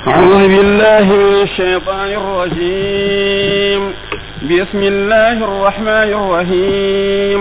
أعوذ بالله من الشيطان الرجيم بسم الله الرحمن الرحيم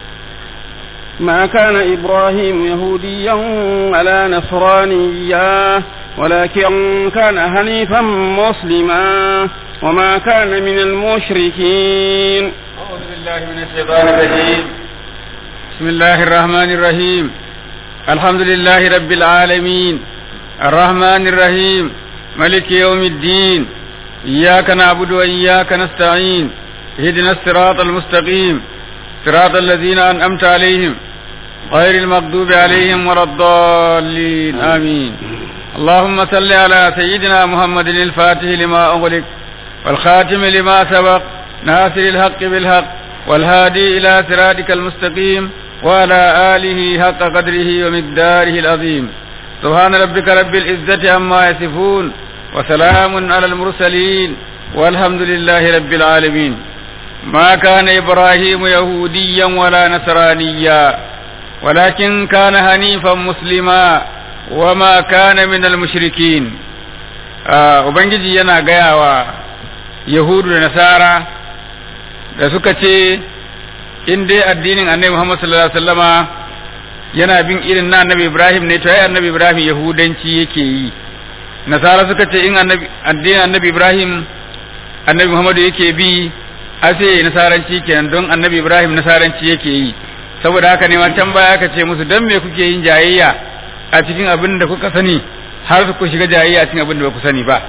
ما كان إبراهيم يهوديا ولا نصرانيا ولكن كان حنيفا مسلما وما كان من المشركين أعوذ بالله من الشيطان الرجيم بسم الله الرحمن الرحيم الحمد لله رب العالمين الرحمن الرحيم ملك يوم الدين إياك نعبد وإياك نستعين اهدنا الصراط المستقيم صراط الذين أنعمت عليهم غير المغضوب عليهم ولا الضالين آمين اللهم صل على سيدنا محمد الفاتح لما أغلق والخاتم لما سبق ناصر الحق بالحق والهادي إلى صراطك المستقيم وعلى آله حق قدره ومقداره العظيم سبحان ربك رب العزة عما يصفون وسلام على المرسلين والحمد لله رب العالمين ما كان إبراهيم يهوديا ولا نصرانيا ولكن كان حنيفا مسلما وما كان من المشركين Ubangiji yana gaya wa Yahudu da Nasara da suka ce in dai addinin annabi Muhammad sallallahu alaihi wasallama yana bin irin na annabi Ibrahim ne to ai annabi Ibrahim Yahudanci yake yi Nasara suka ce in annabi addinin annabi Ibrahim annabi Muhammad yake bi a sai nasaranci kenan don annabi Ibrahim nasaranci yake yi saboda haka ne wancan baya aka ce musu dan me kuke yin jayayya a cikin abin da kuka sani har ku shiga jayayya a cikin abin da ba ku sani ba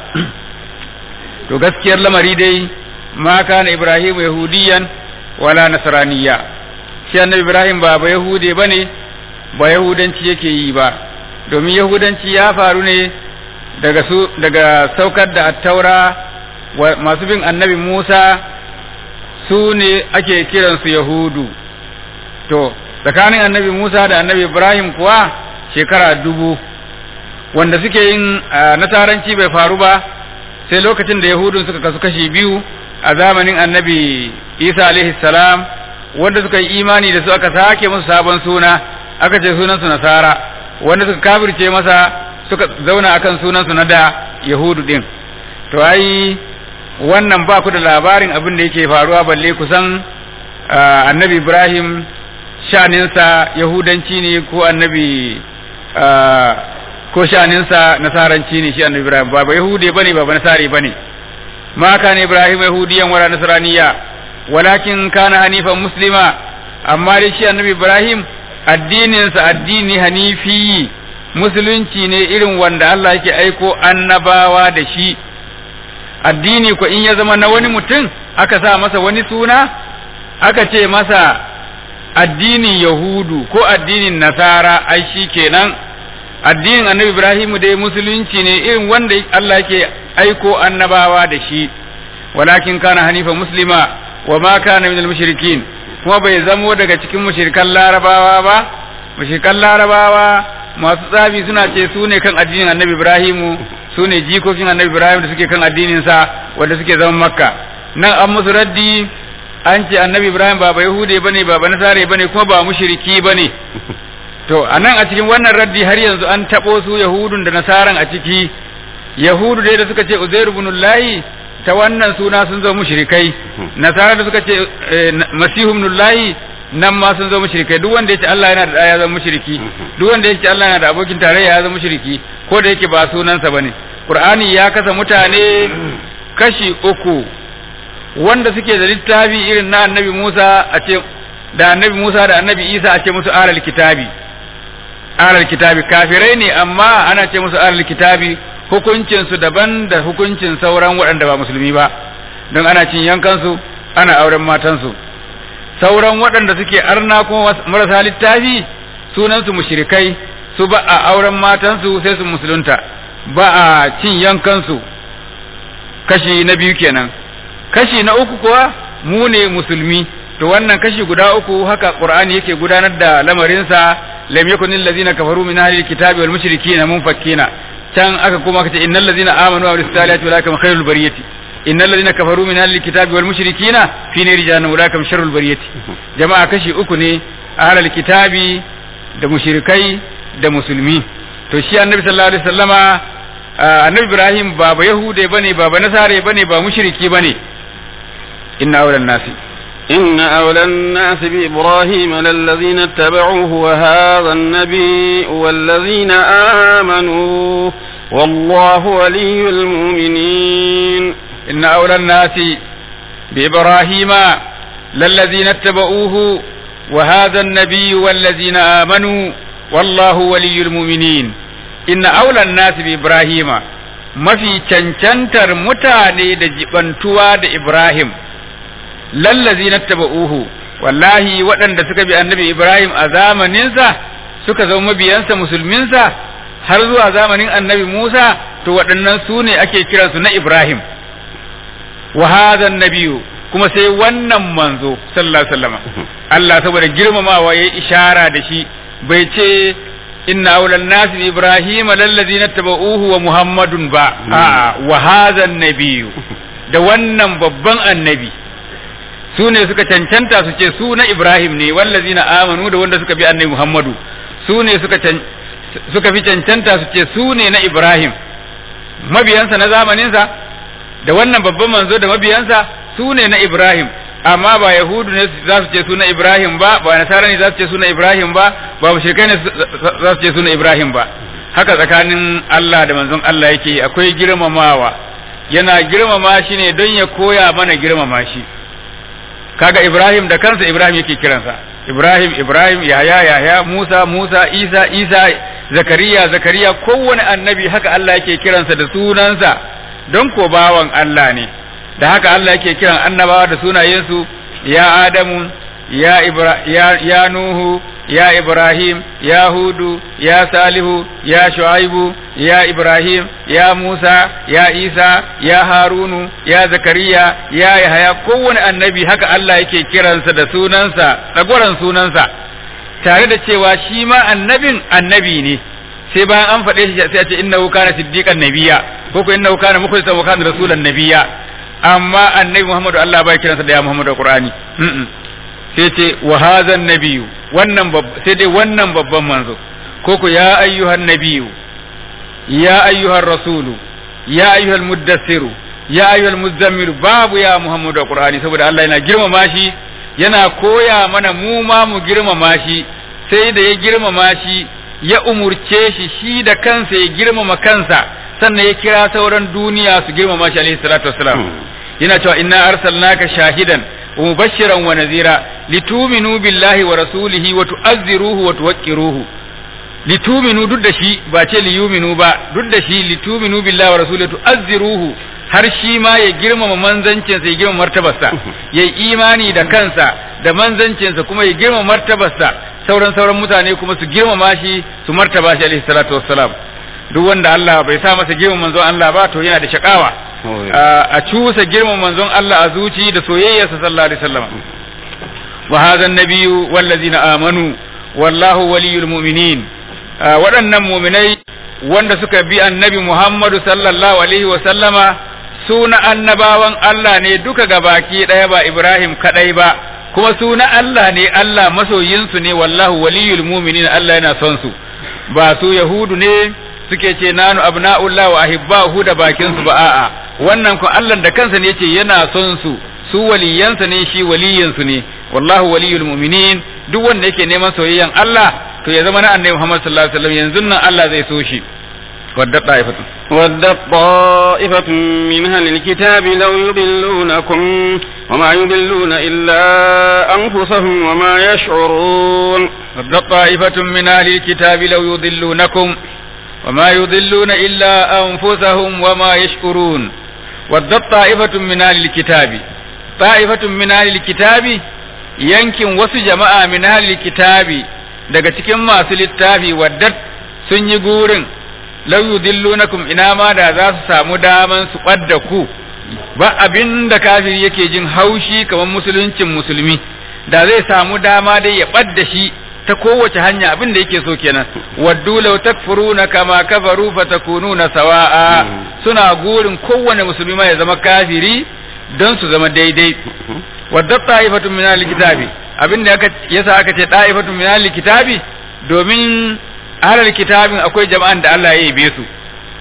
to gaskiyar lamari dai ma kana ibrahim yahudiyan wala nasraniya shi annabi ibrahim ba ba yahude bane ba yahudanci yake yi ba domin yahudanci ya faru ne daga su daga saukar da attaura masu bin annabi musa su ne ake kiransu yahudu to tsakanin annabi musa da annabi ibrahim kuwa shekara dubu wanda suke yin nasaranci bai faru ba sai lokacin da yahudun suka kasu kashi biyu a zamanin annabi isa alaihi salam wanda suka yi imani da su aka sake musu sabon suna aka ce sunansu nasara wanda suka kafirce masa suka zauna akan sunansu na da yahudu din to ai wannan ba ku da labarin abin da yake faruwa balle kusan annabi ibrahim shaninsa yahudanci ne ko annabi ko shaninsa nasaranci ne shi annabi Ibrahim ba ba Yahude bane ba ba nasari bane ma kana Ibrahim yahudiyan wala nasraniya walakin kana hanifan muslima amma dai shi annabi Ibrahim addininsa addini hanifi musulunci ne irin wanda Allah yake aiko annabawa da shi addini ko in ya zama na wani mutum aka sa masa wani suna aka ce masa addinin yahudu ko addinin nasara ai shi kenan addinin annabi Ibrahim dai musulunci ne irin wanda Allah yake aiko annabawa da shi walakin kana hanifa muslima wa ma kana minal mushrikin kuma bai zamo daga cikin mushrikan larabawa ba mushrikan larabawa masu tsafi suna ce su ne kan addinin annabi Ibrahim su ne jikokin annabi Ibrahim da suke kan addinin sa wanda suke zaman makka nan an musu raddi an ce annabi Ibrahim ba ba yahude bane ba ba nasare bane kuma ba mushriki bane to a nan a cikin wannan raddi har yanzu an taɓo su yahudun da nasaran a ciki yahudu dai da suka ce uzairu ibnullahi ta wannan suna sun zo mushrikai nasara da suka ce masihu ibnullahi nan ma sun zo mushrikai duk wanda yace Allah yana da ɗaya ya zama mushriki duk wanda yace Allah yana da abokin tarayya ya zama mushriki ko da yake ba sunansa bane qur'ani ya kasa mutane kashi uku wanda suke da littafi irin na annabi Musa a ce da annabi Musa da annabi Isa a ce musu alal kitabi alal kitabi kafirai ne amma ana ce musu alal kitabi hukuncin su daban da hukuncin sauran waɗanda ba musulmi ba don ana cin yankansu ana auren matansu sauran waɗanda suke arna kuma marasa littafi sunansu mushrikai su ba a auren matansu sai su musulunta ba a cin yankansu kashi na biyu kenan kashi na uku kuwa mu ne musulmi to wannan kashi guda uku haka qur'ani yake gudanar da lamarinsa lam yakun allazina kafaru min ahli alkitabi wal mushrikina munfakkina can aka kuma aka ce innal ladzina amanu wa amilus salihati ulaikum khairul bariyati innal ladzina kafaru min ahli alkitabi wal mushrikina fi nari jahannam ulaikum sharrul bariyati jama'a kashi uku ne ahli alkitabi da mushrikai da musulmi to shi annabi sallallahu alaihi wasallama annabi Ibrahim ba ba Yahude bane ba ba Nasare bane ba mushriki bane inna awlan nasi إن أولى الناس بإبراهيم للذين اتبعوه وهذا النبي والذين آمنوا والله ولي المؤمنين إن أولى الناس بإبراهيم للذين اتبعوه وهذا النبي والذين آمنوا والله ولي المؤمنين إن أولى الناس بإبراهيم ما في cancantar mutane da jibantuwa da Ibrahim lallazi na taba'uhu wallahi waɗanda suka bi annabi Ibrahim a zamaninsa suka zama mabiyansa musulminsa har zuwa zamanin annabi Musa to waɗannan su ne ake kiransu na Ibrahim wa hadha nabiyyu kuma sai wannan manzo sallallahu alaihi wasallam Allah saboda girmamawa yayi ishara da shi bai ce inna awlan nas bi ibrahim lallazina tabauhu wa muhammadun ba a wa hadha nabiyyu da wannan babban annabi su ne suka cancanta su ce su na ibrahim ne wallazina amanu da wanda suka bi annabi muhammadu su ne suka suka fi cancanta su ce su ne na ibrahim mabiyansa na zamaninsa da wannan babban manzo da mabiyansa su ne na Ibrahim amma ba Yahudu ne za su ce su na Ibrahim ba ba Nasara ne za su ce su na Ibrahim ba ba mushrikai ne za su ce su na Ibrahim ba haka tsakanin Allah da manzon Allah yake akwai girmamawa yana girmama shi ne don ya koya mana girmama shi kaga Ibrahim da kansa Ibrahim yake kiransa Ibrahim Ibrahim Yahya Yahya Musa Musa Isa Isa Zakariya Zakariya kowane annabi haka Allah yake kiransa da sunansa don ko bawan Allah ne da haka Allah yake kiran annabawa da sunayensu ya Adamu ya, Ibra, ya, ya Nuhu ya Ibrahim ya Hudu ya Salihu ya Shu'aibu ya Ibrahim ya Musa ya Isa ya Harunu ya Zakariya ya Yahaya kowane annabi haka Allah yake kiransa da sunansa tsagoran sunansa tare da cewa shi ma annabin annabi ne sai bayan an faɗe shi sai a ce innahu kana siddiqan nabiyya ko ko innahu kana mukhlisan wa kana rasulan nabiyya amma annabi Muhammadu Allah bai kiransa da ya Muhammadu Qur'ani sai ce wa hadha nabiyyu wannan sai dai wannan babban manzo ko ko ya ayyuhan nabiyyu ya ayyuhan rasulu ya ayyuhal muddassiru ya ayyuhal muzammil babu ya Muhammadu Qur'ani saboda Allah yana girmama shi yana koya mana mu ma mu girmama shi sai da ya girmama shi ya umurce shi shi da kansa ya girmama kansa sannan ya kira sauran duniya su girmama shi alaihi salatu wassalam yana cewa inna arsalnaka shahidan wa mubashiran wa nazira lituminu billahi wa rasulihi wa tu'azziruhu wa tuwaqqiruhu lituminu duk da shi ba ce liyuminu ba duk da shi lituminu billahi wa rasulihi tu'azziruhu har shi ma ya girmama manzancinsa ya girmama martabarsa ya yi imani da kansa da manzancinsa kuma ya girmama martabarsa sauran sauran mutane kuma su girmama shi su martaba shi alaihi salatu wassalam duk wanda Allah bai sa masa girman manzon Allah ba to yana da shakawa a cusa girman manzon Allah a zuci da soyayyarsa sallallahu alaihi wasallam wa hadha an-nabiyyu wallazina amanu wallahu waliyul mu'minin waɗannan mu'minai wanda suka bi annabi Muhammadu sallallahu alaihi wa sallama suna annabawan Allah ne duka gabaki ɗaya ba Ibrahim kadai ba kuma suna Allah ne Allah masoyinsu ne wallahu waliyul mu'minin Allah yana son su ba su yahudu ne suke ce nanu abna'ullah wa ahibbahu da bakin su ba a'a wannan ko Allah da kansa ne yace yana son su su waliyansa ne shi waliyansu ne wallahu waliyul mu'minin duk wanda yake neman soyayyan Allah to ya zama na annabi Muhammad sallallahu alaihi wasallam yanzu nan Allah zai so shi wadda ta'ifatun ودت طائفة من أهل الكتاب لو يضلونكم وما يضلون إلا أنفسهم وما يشعرون ودت طائفة من أهل الكتاب لو يضلونكم وما يضلون إلا أنفسهم وما يشعرون ودت طائفة من أهل الكتاب طائفة من أهل الكتاب yankin wasu jama'a min ahli kitabi daga cikin masu littafi waddat sun yi gurin law yudillunakum ina ma da za su samu daman su ɓadda ku ba abin da kafiri yake jin haushi kamar musuluncin musulmi da zai samu dama dai ya ɓadda shi ta kowace hanya abin da yake so kenan waddu law takfuruna kama kafaru fatakununa sawa'a suna gurin kowane musulmi ma ya zama kafiri don su zama daidai wadda ta'ifatun min al-kitabi abin da aka yasa aka ce ta'ifatun min al-kitabi domin ahlul kitabin akwai jama'an da Allah ya yabe su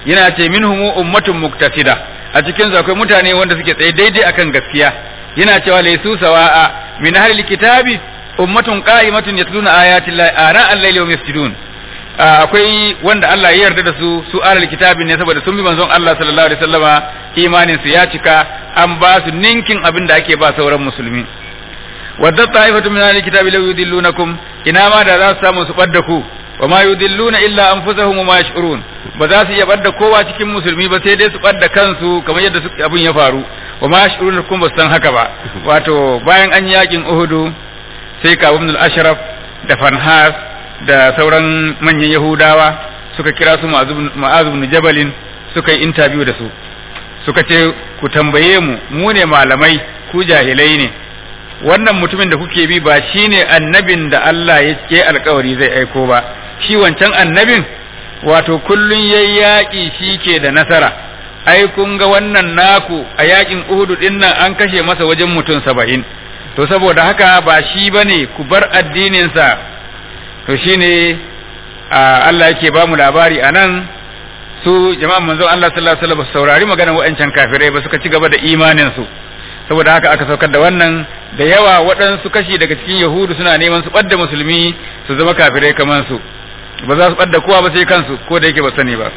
yana ce minhum ummatun muktasida a cikin su akwai mutane wanda suke tsaye daidai akan gaskiya yana cewa laysu sawa'a min ahli kitabi ummatun qa'imatun yatluna ayati llahi ana al-layli wa yasjudun akwai wanda Allah ya yarda da su su alal kitabin ne saboda sun bi manzon Allah sallallahu alaihi wasallama imanin su ya cika an ba su ninkin abin da ake ba sauran musulmi wadda ta'ifatu min ahli kitabi law yudillunakum ina ma da za su samu su badda ku wa ma yudilluna illa anfusahum wa ma yash'urun ba za su iya badda kowa cikin musulmi ba sai dai su badda kansu kamar yadda abin ya faru wa ma yash'urun kuma ba san haka ba wato bayan an yakin Uhudu sai ka ibn al-Ashraf da Fanhas da sauran manyan Yahudawa suka kira su Ma'az ibn Jabalin suka yi interview da su suka ce ku tambaye mu mu ne malamai ku jahilai ne wannan mutumin da kuke bi ba shine annabin da Allah ya ke alkawari zai aiko ba shi wancan annabin wato kullun yayi yaƙi shi ke da nasara ai kun ga wannan naku a yaƙin Uhud din nan an kashe masa wajen mutum saba'in to saboda haka ba shi bane ku bar addinin sa to shine Allah yake ba mu labari anan su jama'an manzon Allah sallallahu alaihi wasallam saurari maganar wa'ancan kafirai ba suka ci gaba da imanin su saboda haka aka saukar da wannan da yawa waɗansu kashi daga cikin yahudu suna neman su ɓadda musulmi su zama kafirai kamar su ba za su ɓadda kowa ba sai kansu ko da yake ba sani ba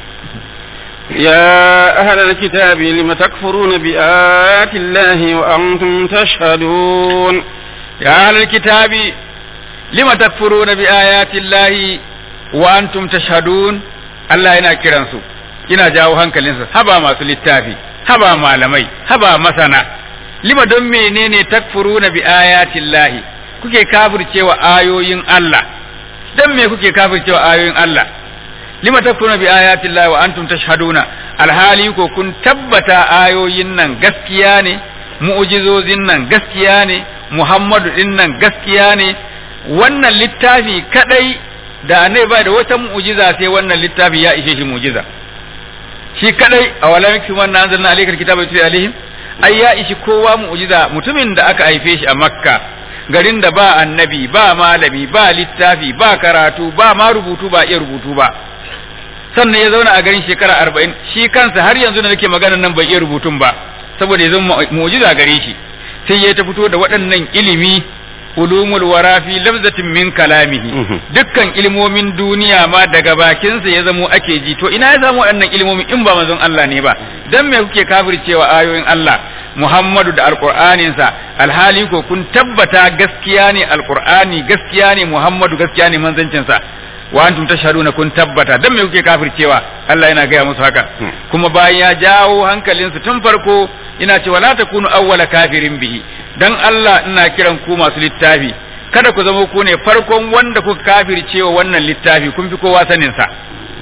يا أهل الكتاب لم تكفرون بآيات الله وأنتم تشهدون يا أهل الكتاب لم تكفرون بآيات الله وأنتم تشهدون الله ينا كرنسو ina jawo hankalinsa haba masu littafi haba malamai haba masana lima don menene takfuruna bi ayatin lahi kuke kafircewa ayoyin Allah dan me kuke kafircewa ayoyin Allah lima takfuruna bi ayatin lahi wa antum tashhaduna alhali ko kun tabbata ayoyin nan gaskiya ne mu'jizozin nan gaskiya ne Muhammadu din nan gaskiya ne wannan littafi kadai da annabi ba da wata mu'jiza sai wannan littafi ya ishe shi mu'jiza shi kadai a wala miki wannan anzalna alaykal kitaba yutli alaihim ai ya ishi kowa mu'jiza mutumin da aka haife shi a makka garin da ba annabi ba malami ba littafi ba karatu ba ma rubutu ba iya rubutu ba sannan ya zauna a garin shekara arba'in shi kansa har yanzu da nake maganar nan bai iya rubutun ba saboda ya zama mu'jiza gare shi sai ya ta fito da waɗannan ilimi ulumul wara fi lafzatin min kalamihi dukkan ilmomin duniya ma daga bakinsa ya zamo ake ji to ina ya samu waɗannan ilmomin in ba manzon Allah ne ba dan me kuke kafircewa ayoyin Allah Muhammadu da alqur'aninsa alhali ko kun tabbata gaskiya ne alqur'ani gaskiya ne Muhammadu gaskiya ne manzancinsa wa antum tashhaduna kun tabbata dan me kuke kafircewa Allah yana gaya musu haka kuma bayan ya jawo hankalinsu tun farko ina cewa la takunu awwala kafirin bihi dan Allah ina kiran ku masu littafi kada ku zama ku ne farkon wanda kuka kafircewa wannan littafi kun fi kowa sanin sa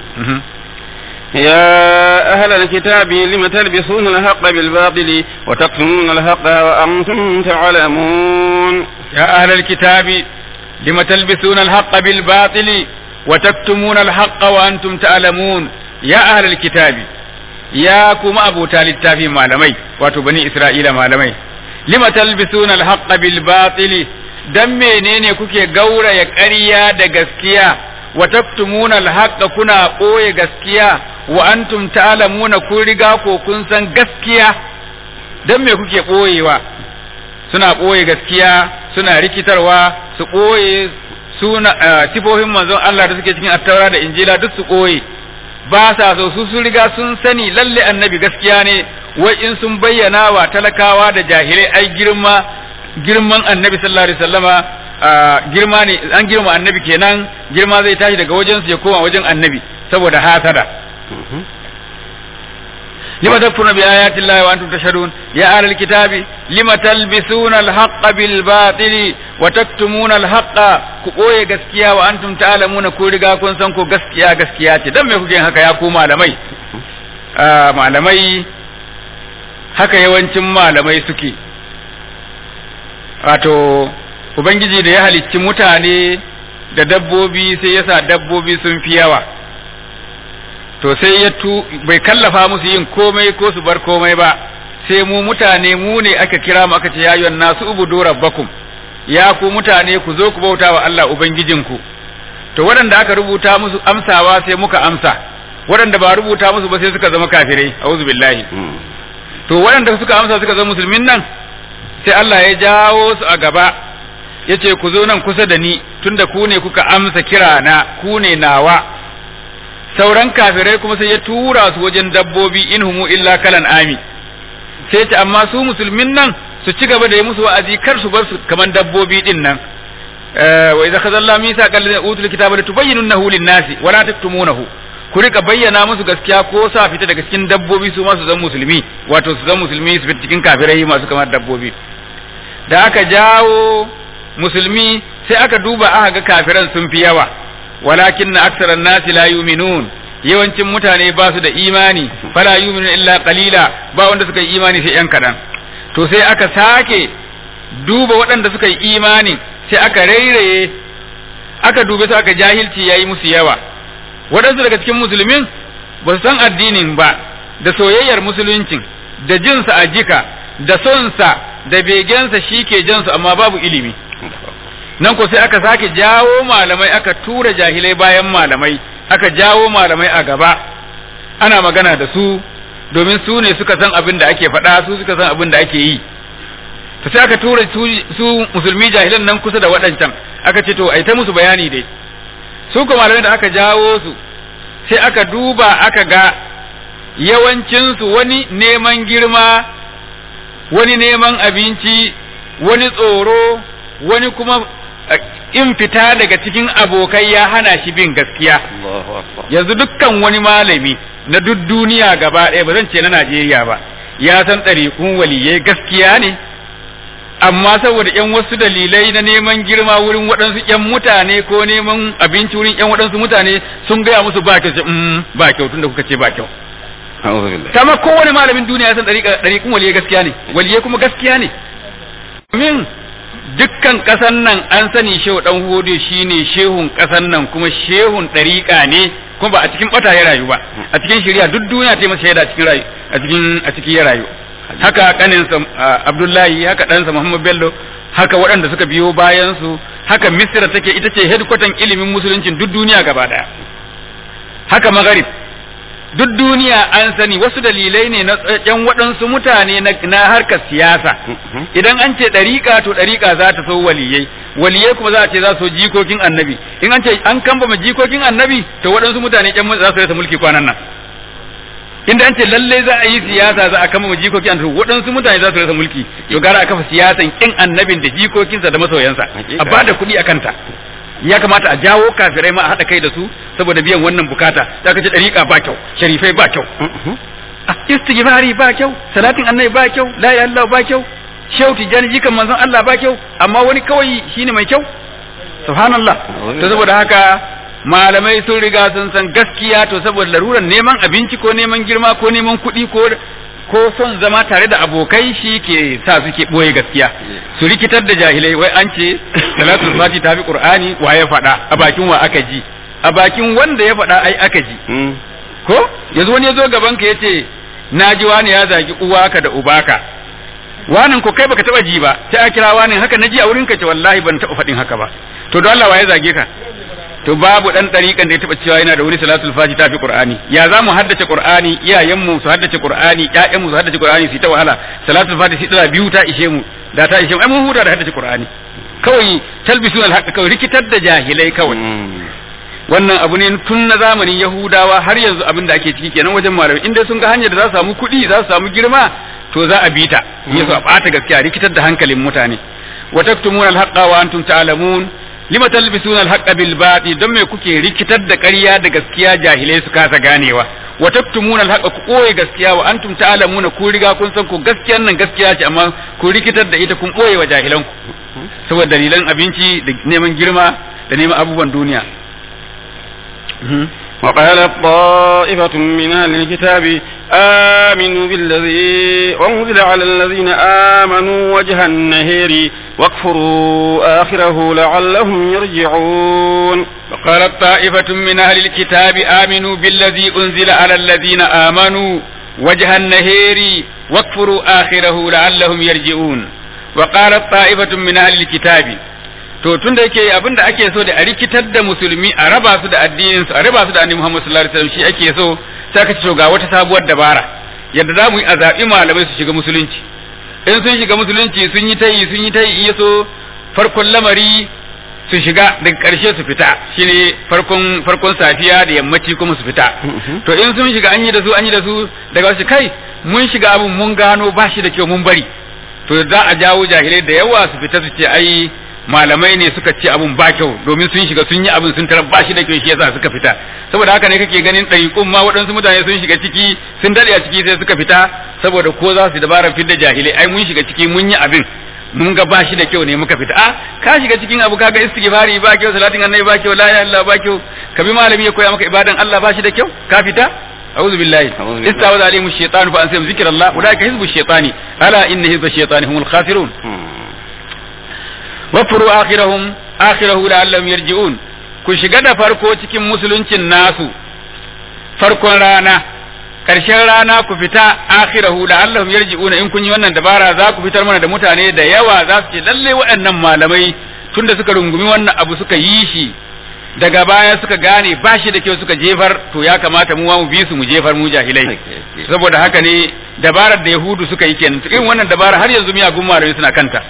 يا أهل الكتاب لم تلبسون الحق بالباطل وتكتمون الحق وأنتم تعلمون يا أهل الكتاب لم تلبسون الحق بالباطل وتكتمون الحق وأنتم تعلمون يا أهل الكتاب يا كما أبو تالي التافي malamai wato bani Isra'ila malamai lima talbisuna alhaqqa bil batil dan menene kuke gauraya ƙarya da gaskiya wa taktumuna alhaqqa kuna ɓoye gaskiya wa antum ta'lamuna kun riga ko kun san gaskiya dan me kuke ɓoyewa suna ɓoye gaskiya suna rikitarwa su ɓoye suna sifofin manzon Allah da suke cikin attaura da injila duk su ɓoye ba sa so su sun riga sun sani lalle annabi gaskiya ne wai in sun bayyana wa talakawa da jahilai ai girma girman annabi sallallahu alaihi wasallama girma ne an girma annabi kenan girma zai tashi daga wajen su ya koma wajen annabi saboda hasada لما تكفرون بآيات الله وأنتم تشهدون يا أهل الكتاب لما تلبسون الحق بالباطل وتكتمون الحق كوي غسكيا وأنتم تعلمون كل رغا كون سان كو غسكيا غسكيا ce dan me kuke haka ya ku malamai malamai haka yawancin malamai suke wato ubangiji da ya halicci mutane da dabbobi sai yasa dabbobi sun fi yawa to sai ya tu bai kallafa musu yin komai ko su bar komai ba sai mu mutane mu ne aka kira mu aka ce ya ayyuhan nasu ubudu rabbakum ya ku mutane ku zo ku bauta wa Allah ubangijinku to waɗanda aka rubuta musu amsawa sai muka amsa waɗanda ba rubuta musu ba sai suka zama kafirai a'udhu billahi to waɗanda suka amsa suka zama musulmin nan sai Allah ya jawo su a gaba yace ku zo nan kusa da ni tunda ku ne kuka amsa kira na ku ne nawa sauran kafirai kuma sai ya tura su wajen dabbobi in humu illa kalan ami sai ce amma su musulmin nan su ci gaba da yi musu wa'azi kar su bar su kaman dabbobi din nan wa idza khadalla misa qal utul kitaba litubayyinunahu lin-nasi wa la taktumunahu ku rika bayyana musu gaskiya ko sa fita daga cikin dabbobi su ma su zama musulmi wato su zama musulmi su fita cikin kafirai masu kamar dabbobi da aka jawo musulmi sai aka duba aka ga kafiran sun fi yawa walakin na aksaran nasi la yuminun yawancin mutane ba su da imani fala yuminun illa qalila ba wanda suka yi imani sai yan kadan to sai aka sake duba waɗanda suka yi imani sai aka rairaye aka dube su aka jahilci yayi musu yawa waɗansu daga cikin musulmin ba su san addinin ba da soyayyar musuluncin da jinsa a jika da sonsa da begensa shi ke jansu amma babu ilimi nan ko sai aka sake jawo malamai aka tura jahilai bayan malamai aka jawo malamai a gaba ana magana da su domin su ne suka san abin da ake faɗa su suka san abin da ake yi ta sai aka tura su musulmi jahilan nan kusa da waɗancan aka ce to ai ta musu bayani dai su kuma malamai da aka jawo su sai aka duba aka ga yawancinsu wani neman girma wani neman abinci wani tsoro wani kuma in fita daga cikin abokai ya hana shi bin gaskiya yanzu dukkan wani malami na duk duniya gaba ɗaya ba zan ce na Najeriya ba ya san ɗariƙun waliyai gaskiya ne amma saboda yan wasu dalilai na neman girma wurin waɗansu yan mutane ko neman abinci wurin yan waɗansu mutane sun gaya musu ba kyau ba kyau tunda kuka ce ba kyau kama kowane malamin duniya ya san ɗariƙun waliyai gaskiya ne waliyai kuma gaskiya ne min dukkan ƙasan nan an sani shehu ɗan hudu shine shehun ƙasan nan kuma shehun ɗariƙa ne kuma ba a cikin ɓata ya rayu ba a cikin shari'a duk duniya ta yi masa shaida a cikin rayu a cikin a cikin ya rayu haka kaninsa Abdullahi haka ɗansa Muhammad Bello haka waɗanda suka biyo bayan su haka Misra take ita ce headquarter ilimin musuluncin duk duniya gaba ɗaya haka Maghrib duk duniya an sani wasu dalilai ne na yan waɗansu mutane na harkar siyasa idan an ce ɗariƙa to ɗariƙa za ta so waliyai waliyai kuma za a ce za su jikokin annabi in an ce an kambama jikokin annabi to waɗansu mutane yan za su rasa mulki kwanan nan inda an ce lalle za a yi siyasa za a kama jikokin annabi waɗansu mutane za su rasa mulki to gara a kafa siyasan kin annabin da jikokinsa da masoyansa a bada kuɗi a kanta ya kamata a jawo kafirai ma a haɗa kai da su saboda biyan wannan bukata za ka ce ɗariƙa ba kyau sharifai ba kyau istighfari ba kyau salatin annabi ba kyau la ilaha illallah ba kyau shehu tijani jikan manzon Allah ba kyau amma wani kawai shine mai kyau subhanallah to saboda haka malamai sun riga sun san gaskiya to saboda laruran neman abinci ko neman girma ko neman kuɗi ko ko son zama tare da abokai shi ke sa suke ɓoye gaskiya su rikitar da jahilai wai an ce salatul fati ta fi qur'ani wa ya faɗa a bakin wa aka ji a bakin wanda ya faɗa ai aka ji ko yanzu wani ya zo gaban ka yace na ji wani ya zagi uwaka da ubaka wanin ko kai baka taba ji ba sai a kira wani haka naji a wurin ka ce wallahi ban taba faɗin haka ba to don Allah wa ya zage ka to babu dan dariƙan da ya taba cewa yana da wani salatul fati tafi qur'ani ya za mu haddace qur'ani iyayen mu su haddace qur'ani ƴaƴan mu su haddace qur'ani su ta wahala salatul fati shi tsara biyu ta ishe mu da ta ishe mu ai mun huta da haddace qur'ani kawai talbisun alhaq kawai rikitar da jahilai kawai wannan abu ne tun na zamanin yahudawa har yanzu abin da ake ciki kenan wajen malamai inda sun ga hanyar da za su samu kuɗi za su samu girma to za a bi ta yaso a ɓata gaskiya rikitar da hankalin mutane wa taktumuna alhaqqa wa antum ta'lamun lima talbisuna alhaqqa bil batil don me kuke rikitar da ƙarya da gaskiya jahilai su kasa ganewa wa taktumuna alhaqqa ku koye gaskiya wa antum ta'lamuna ku riga kun san ku gaskiyan nan gaskiya ce amma ku rikitar da ita kun koye wa jahilan ku saboda dalilan abinci da neman girma da neman abubuwan duniya وقالت طائفة من أهل الكتاب آمنوا بالذي أنزل على الذين آمنوا وجه النهير واكفروا آخره لعلهم يرجعون وقالت طائفة من أهل الكتاب آمنوا بالذي أنزل على الذين آمنوا وجه النهير واكفروا آخره لعلهم يرجعون وقالت طائفة من أهل الكتاب to tun da yake abin da ake so da a rikitar da musulmi a raba su da addinin su a raba su da annabi Muhammad sallallahu alaihi wasallam shi ake so sai aka ce to ga wata sabuwar dabara yadda za mu yi a zaɓi malamai su shiga musulunci in sun shiga musulunci sun yi tayi sun yi tayi iya so farkon lamari su shiga daga ƙarshe su fita shine farkon farkon safiya da yammaci kuma su fita to in sun shiga an yi da su an yi da su daga wasu kai mun shiga abin mun gano ba shi da kyau mun bari to za a jawo jahilai da yawa su fita su ce ai malamai ne suka ce abun ba kyau domin sun shiga sun yi abin sun tarar ba shi da kyau shi yasa suka fita saboda haka ne kake ganin ɗariƙun ma waɗansu mutane sun shiga ciki sun daɗe a ciki sai suka fita saboda ko za su dabarar fidda jahilai ai mun shiga ciki mun yi abin mun ga ba shi da kyau ne muka fita a ka shiga cikin abu kaga istighfari ba kyau salatin annabi ba kyau la ilaha illallah ba kyau ka bi malami ya koya maka ibadan Allah ba shi da kyau ka fita أعوذ بالله استعوذ عليهم الشيطان فأنسيهم ذكر الله أولئك حزب الشيطان ألا إن حزب الشيطان هم الخاسرون wafuru akhirahum akhirahu la'allahum yarji'un ku shiga da farko cikin musuluncin nasu farkon rana karshen rana ku fita akhirahu la'allahum yarji'una in kun yi wannan dabara za ku fitar mana da mutane da yawa za su ce lalle waɗannan malamai tunda suka rungumi wannan abu suka yi shi daga baya suka gane ba shi da kyau suka jefar to ya kamata mu mu bi su mu jefar mu jahilai saboda haka ne dabarar da yahudu suka yi kenan irin wannan dabara har yanzu miyagun malamai suna kanta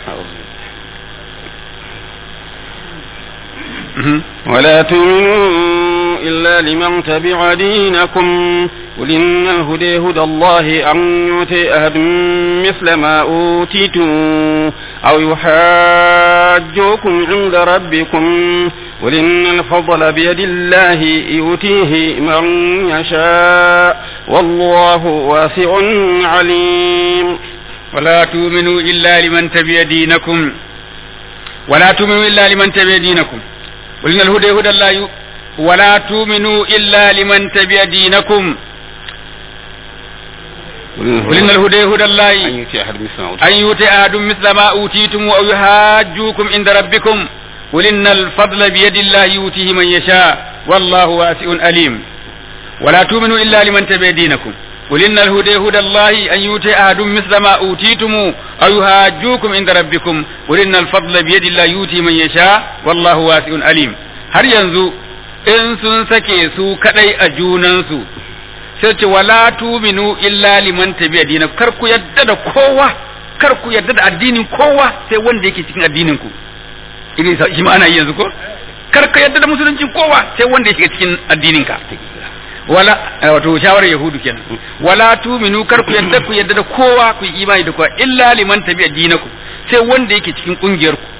ولا تؤمنوا إلا لمن تبع دينكم قل إن الهدى هدى الله أن يؤتي أحد مثل ما أوتيتم أو يحاجوكم عند ربكم قل إن الفضل بيد الله يؤتيه من يشاء والله واسع عليم ولا تؤمنوا إلا لمن تبع دينكم ولا تؤمنوا إلا لمن تبع دينكم قل إن الهدى هدى الله ولا تؤمنوا إلا لمن تبع دينكم قل إن الهدى هدى الله أن يؤتي أحد مثل ما أن يؤتي أحد مثل ما أوتيتم أو يحاجوكم عند ربكم قل إن الفضل بيد الله يؤتيه من يشاء والله واسع أليم ولا تؤمنوا إلا لمن تبع دينكم قل إن الهدى هدى الله أن يؤتي أحد مثل ما أوتيتم أو يحاجوكم عند ربكم قل إن الفضل بيد الله يؤتي من يشاء والله واسع أليم har yanzu in sun sake su kadai a junansu sai ce wala tuminu illa liman tabi'a dinakum kar ku yadda da kowa kar ku yadda da addinin kowa sai wanda yake cikin addinin ku irin shi ma ana yi yanzu ko kar ka yadda da musuluncin kowa sai wanda yake cikin addinin ka wala wato shawarar yahudu kenan wala tuminu kar ku yadda ku yadda da kowa ku yi imani da kowa illa liman tabi'a dinakum sai wanda yake cikin kungiyar ku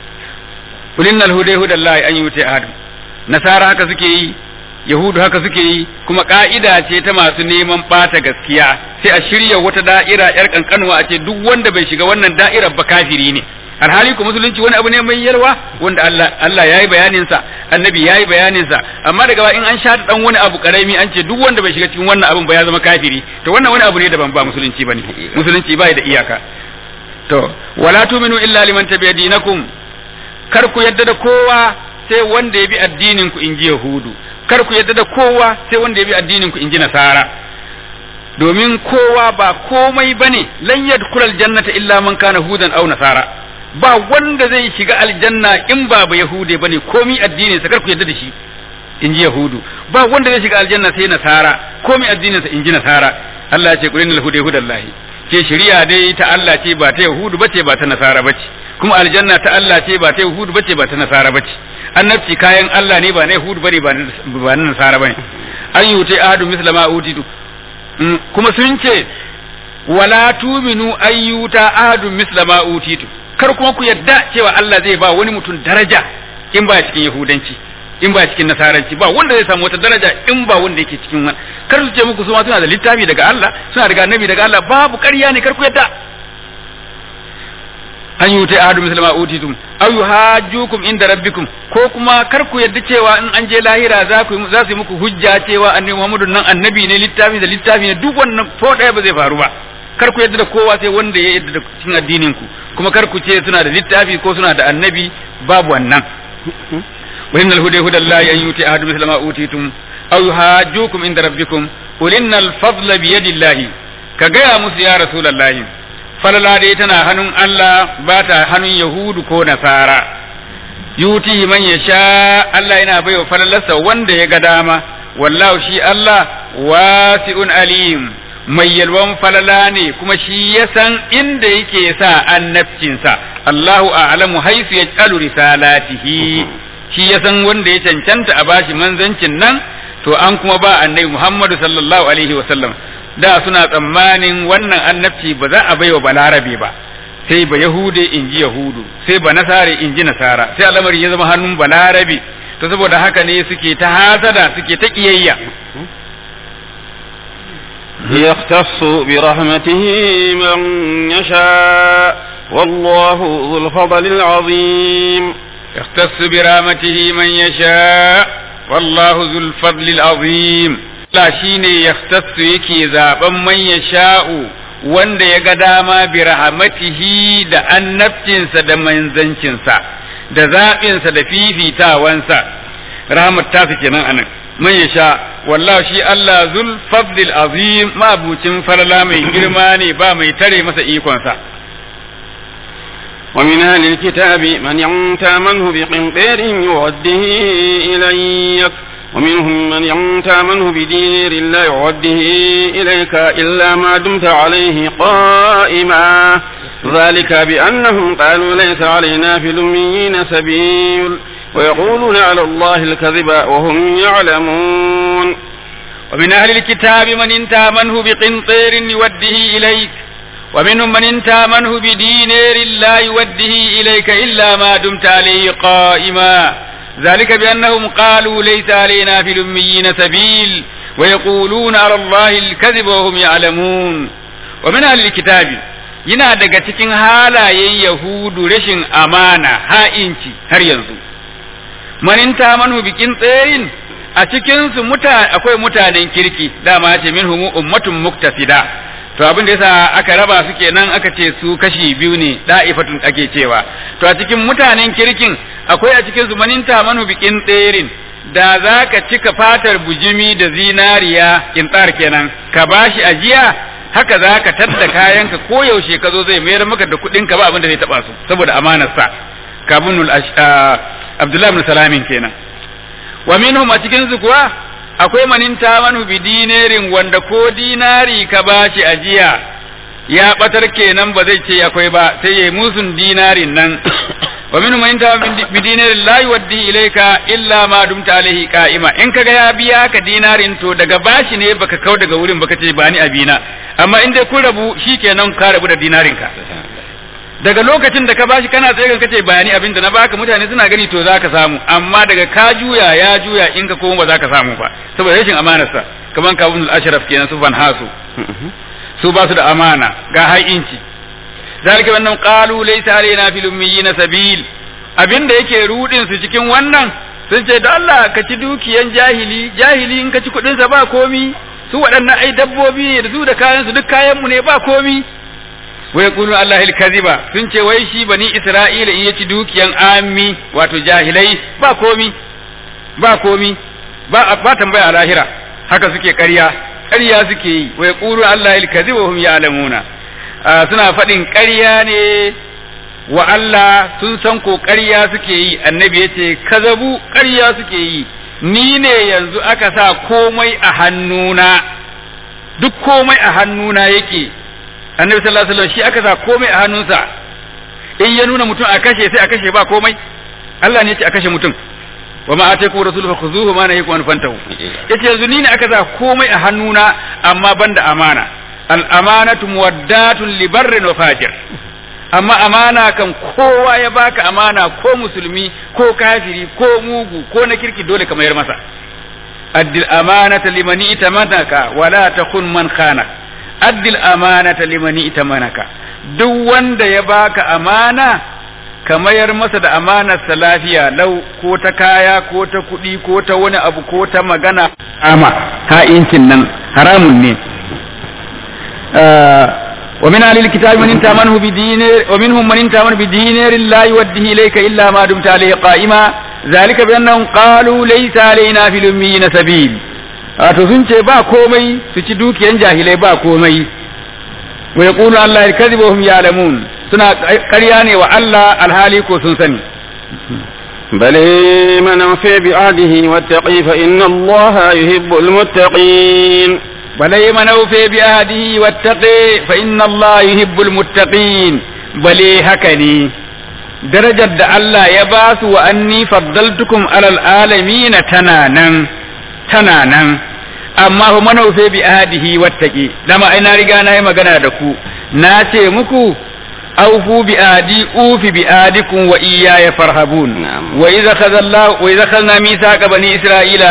qul innal huda hudallahi an yuti ahad nasara haka suke yi yahudu haka suke yi kuma ka'ida ce ta masu neman bata gaskiya sai a shirya wata da'ira yar kankanuwa a ce duk wanda bai shiga wannan da'irar ba kafiri ne alhali ko musulunci wani abu ne mai yalwa wanda Allah Allah yayi bayanin sa annabi yayi bayanin sa amma daga ba in an sha dan wani abu karami an ce duk wanda bai shiga cikin wannan abun ba ya zama kafiri to wannan wani abu ne daban ba musulunci bane musulunci bai da iyaka to wala tu'minu illa liman tabi'a dinakum kar ku yadda da kowa sai wanda ya bi addinin ku in ji yahudu kar ku yadda da kowa sai wanda ya bi addinin ku in ji nasara domin kowa ba komai bane lan yadkhulul jannata illa man kana hudan aw nasara ba wanda zai shiga aljanna in ba ba yahude bane komi addinin sa kar ku yadda da shi in ji yahudu ba wanda zai shiga aljanna sai nasara komi addinin sa in ji nasara Allah ya ce qul innal huda hudallahi ce shari'a dai ta Allah ce ba ta yahudu bace ba ta nasara bace kuma aljanna ta Allah ce ba ta yahudu bace ba ta nasara bace annabci kayan Allah ne ba na yahudu bane ba na nasara bane an yutai ahadu misla ma utitu kuma sun ce wala tuminu ayyuta ahadu misla ma utitu kar kuma ku yadda cewa Allah zai ba wani mutum daraja in ba cikin yahudanci in ba cikin nasaranci ba wanda zai samu wata daraja in ba wanda yake cikin wani kar su ce muku su ma suna da littafi daga Allah suna daga annabi daga Allah babu ƙarya ne kar ku yadda an yi wuta ahadu musulma utitum aw yuhajjukum inda rabbikum ko kuma kar ku yadda cewa in an je lahira za ku za su yi muku hujja cewa annabi Muhammadu nan annabi ne littafi da littafi ne duk wannan ko ɗaya ba zai faru ba kar ku yadda da kowa sai wanda ya yadda da cikin addinin ku kuma kar ku ce suna da littafi ko suna da annabi babu wannan wa innal huda huda Allah an yuti ahadu misla ma utitum aw yuhajjukum inda rabbikum qul innal fadla bi yadillahi ka gaya musu ya rasulullahi falala dai tana hannun Allah ba ta hannun yahudu ko nasara yuti man yasha Allah yana baiwa falalarsa wanda ya ga dama wallahu shi Allah wasi'un alim mai yalwan falala ne kuma shi ya san inda yake sa annabcinsa Allahu a'lamu haisu yaj'alu risalatihi shi ya san wanda ya cancanta a bashi manzancin nan to an kuma ba annabi Muhammadu sallallahu alaihi wa sallam da suna tsammanin wannan annabci ba za a baiwa balarabe ba sai ba yahude in ji yahudu sai ba nasare in ji nasara sai al'amari ya zama hannun balarabe to saboda haka ne suke ta hasada suke ta kiyayya يختص برحمته من يشاء والله ذو الفضل العظيم يختص برحمته من يشاء والله ذو الفضل العظيم لا شيني يختص يكي زابا من يشاء wanda ya ga dama bi rahmatihi da annabcinsa da manzancinsa da zaɓinsa da fifitawansa rahmat ta kenan anan man ya sha wallahu shi Allah zul fadlil azim mabucin farla mai girma ne ba mai tare masa ikonsa ومن أهل الكتاب من ينتامنه بقنطير يوده إليك ومنهم من ينتامنه بدينار لا يوده إليك إلا ما دمت عليه قائما ذلك بأنهم قالوا ليس علينا في الأميين سبيل ويقولون على الله الكذب وهم يعلمون ومن أهل الكتاب من انتامنه بقنطير يوده إليك ومنهم من انتامنه بدينار لا يوده إليك إلا ما دمت عليه قائما ذلك بأنهم قالوا ليس علينا في الأميين سبيل ويقولون على الله الكذب وهم يعلمون ومن أهل الكتاب yana daga cikin halayen Yahudu rashin amana ha'inci har yanzu maninta manu bikin tsayin a cikinsu akwai mutanen kirki dama ce min humu ummatun muktasida to abin da yasa aka raba su kenan aka ce su kashi biyu ne da'ifatun ake cewa to a cikin mutanen kirkin akwai a cikin su maninta manu bikin tserin da za ka cika fatar bujimi da zinariya kintsar kenan ka bashi ajiya haka za ka tadda kayanka ko yaushe ka zo zai mayar maka da kuɗin ka ba abin da zai taba su saboda amanar sa kabunul abdullahi ibn salamin kenan wa minhum a cikin su kuwa akwai maninta manu bi dinarin wanda ko dinari ka bashi ajiya ya batar kenan ba zai ce akwai ba sai yayi musun dinarin nan wa minhum maninta bi dinarin la yuwaddi ilayka illa ma dumta alaihi qa'ima in kaga ya biya ka dinarin to daga bashi ne baka kau daga wurin baka ce ba ni abina amma in dai kun rabu shikenan ka rabu da dinarin ka daga lokacin da ka bashi kana tsaye kan kace bayani abin da na baka mutane suna gani to zaka samu amma daga ka juya ya juya in ka koma ba zaka samu ba saboda rashin amanarsa kaman kabun al-ashraf kenan su ban hasu su ba su da amana ga ha'inci zalika wannan qalu laysa alaina fil ummiyina sabil abinda yake rudin su cikin wannan sun ce da Allah ka ci dukiyan jahili jahili in ka ci kudin sa ba komi su waɗannan ai dabbobi ne da su da kayan su duk kayan mu ne ba komi wa yaqulu Allah al-kadhiba sun ce wai shi bani Isra'ila in yaci dukiyan ammi wato jahilai ba komi ba komi ba ba tambaya a lahira haka suke ƙarya ƙarya suke yi wa yaqulu Allah al-kadhiba hum ya'lamuna suna faɗin ƙarya ne wa Allah sun san ko ƙarya suke yi annabi yace kazabu ƙarya suke yi ni ne yanzu aka sa komai a hannuna duk komai a hannuna yake annabi sallallahu alaihi wasallam shi aka sa komai a hannunsa in ya nuna mutum a kashe sai a kashe ba komai Allah ne ya ce a kashe mutum wa ma ataiku rasuluhu fakhuzuhu ma nahiku an fantahu yace yanzu ni ne aka sa komai a hannuna amma banda amana al amanatu muwaddatun li barrin wa fajir amma amana kan kowa ya baka amana ko musulmi ko kafiri ko mugu ko na kirki dole ka mayar masa addil amanata limani itamanaka wala takun man khana addil amanata limani itamanaka duk wanda ya baka amana ka mayar masa da amanarsa lafiya lau ko ta kaya ko ta kuɗi ko ta wani abu ko ta magana ama ha'incin nan haramun ne ومن أهل الكتاب من انت منه بدينار ومنهم من انت منه بدينار لا يوده إليك إلا ما دمت عليه قائما ذلك بأنهم قالوا ليس علينا في الأميين سبيل wato sun ce ba komai su ci dukiyan jahilai ba komai wa yaqulu Allah al-kadhib wa hum ya'lamun suna ƙarya ne wa Allah alhali ko sun sani بل من أوفي بعهده واتقي فإن الله يحب المتقين بل من أوفي بعهده واتقي فإن الله يحب المتقين بل هكني darajar da Allah ya ba su wa anni faddaltukum alal alamin tana nan tana nan amma fa manaufe bi ahadihi wattaqi dama ai na riga na yi magana da ku na ce muku awfu bi ahdi ufi bi ahdikum wa iyaya farhabun wa idza khadallahu wa idza khadna mithaqa bani isra'ila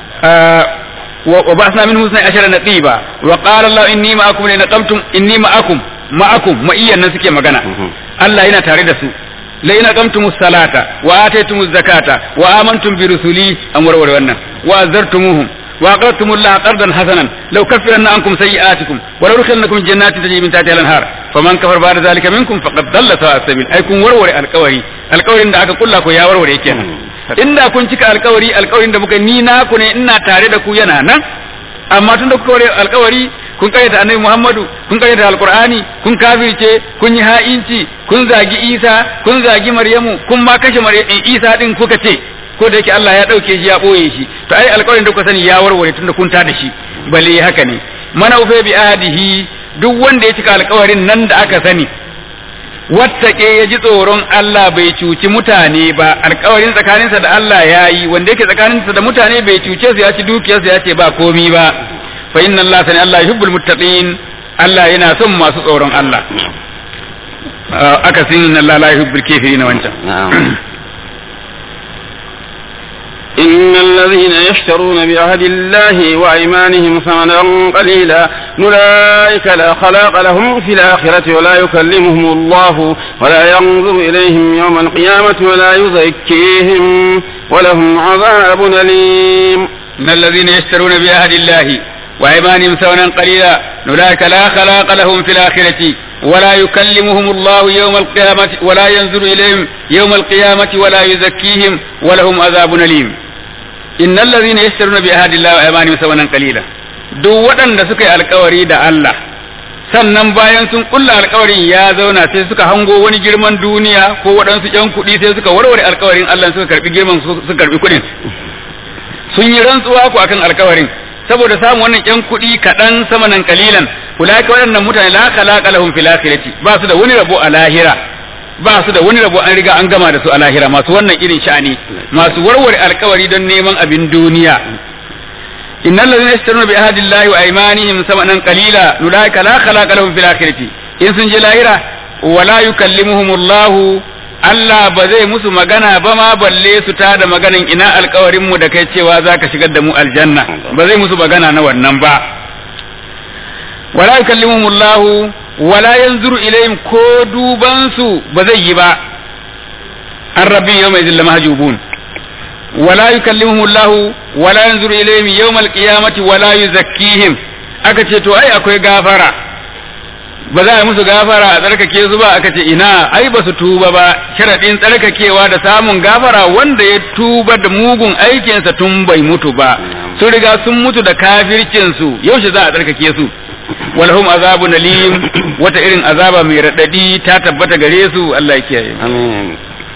wa ba'athna minhum 12 naqiba wa qala Allah inni ma'akum la naqamtum inni ma'akum ma'akum ma'iyyan nan suke magana Allah yana tare da su لئن أقمتم الصلاة وآتيتم الزكاة وآمنتم برسلي أمر wannan وأزرتموهم وأقرضتم الله قرضا حسنا لو كفرن عنكم سيئاتكم ولو دخلنكم جنات تجري من تحتها الأنهار فمن كفر بعد ذلك منكم فقد ضل سواء السبيل أي كن ورور القوري القوري da aka kulla ko ya warware kenan inda kun cika alkawari alkawarin da muka ni na ku ne ina tare da ku yana nan amma tun da kuka ware alkawari kun karyata annabi Muhammadu kun karyata alqur'ani kun kafirce kun yi ha'inci kun zagi Isa kun zagi Maryamu kun ma kashe Isa din kuka ce ko da yake Allah ya dauke shi ya boye shi to ai alƙawarin da kuka sani ya warware tunda kun ta da shi bale haka ne mana ufe bi ahdihi duk wanda ya cika alƙawarin nan da aka sani wattake ya ji tsoron Allah bai cuci mutane ba alƙawarin tsakaninsa da Allah ya yi wanda yake tsakaninsa da mutane bai cuce su ya ci dukiyarsu ya ce ba komi ba fa inna Allah sani Allah yuhibbul muttaqin Allah yana son masu tsoron Allah aka sin inna Allah la yuhibbul kafirin wancan إن الذين يشترون بعهد الله وأيمانهم ثمنا قليلا أولئك لا خلاق لهم في الآخرة ولا يكلمهم الله ولا ينظر إليهم يوم القيامة ولا يزكيهم ولهم عذاب أليم إن الذين يشترون بعهد الله وأيمانهم ثمنا قليلا أولئك لا خلاق لهم في الآخرة ولا يكلمهم الله يوم القيامة ولا ينظر إليهم يوم القيامة ولا يزكيهم ولهم عذاب أليم إن الذين يشترون بعهد الله وأيمانهم ثمنا قليلا duk waɗanda suka yi alkawari da Allah sannan bayan sun kulla alkawarin ya zauna sai suka hango wani girman duniya ko waɗansu ƴan kuɗi sai suka warware alkawarin Allah suka karbi girman suka karbi kuɗin sun yi rantsuwa ku akan alkawarin saboda samun wannan ƴan kuɗi kaɗan sama nan kalilan ulaka waɗannan mutane la khalaqa lahum fil akhirati ba su da wani rabo a lahira ba su da wani rabo an riga an gama da su a lahira masu wannan irin sha'ani masu warware alkawari don neman abin duniya innal ladhina yashtaruna bi ahdi llahi wa aymanihim samanan qalila ulaika la khalaqa lahum fil akhirati in sun je lahira wala yukallimuhum Allah Allah ba zai musu magana ba ma balle su ta da maganan ina alkawarin mu da kai cewa zaka shigar da mu aljanna ba zai musu magana na wannan ba wala yukallimuhum Allah wala yanzuru ilayhim ko duban su ba zai yi ba an rabbi yawma idhil mahjubun wala yukallimuhum Allah wala yanzuru ilayhim yawmal qiyamati wala yuzakkihim aka ce to ai akwai gafara ba za a musu gafara a tsarkake su ba aka ce ina ai ba su tuba ba sharaɗin tsarkakewa da samun gafara wanda ya tuba da mugun aikinsa tun bai mutu ba sun riga sun mutu da kafircinsu yaushe za a tsarkake su walhum azabun alim wata irin azaba mai raɗaɗi ta tabbata gare su Allah ya kiyaye amin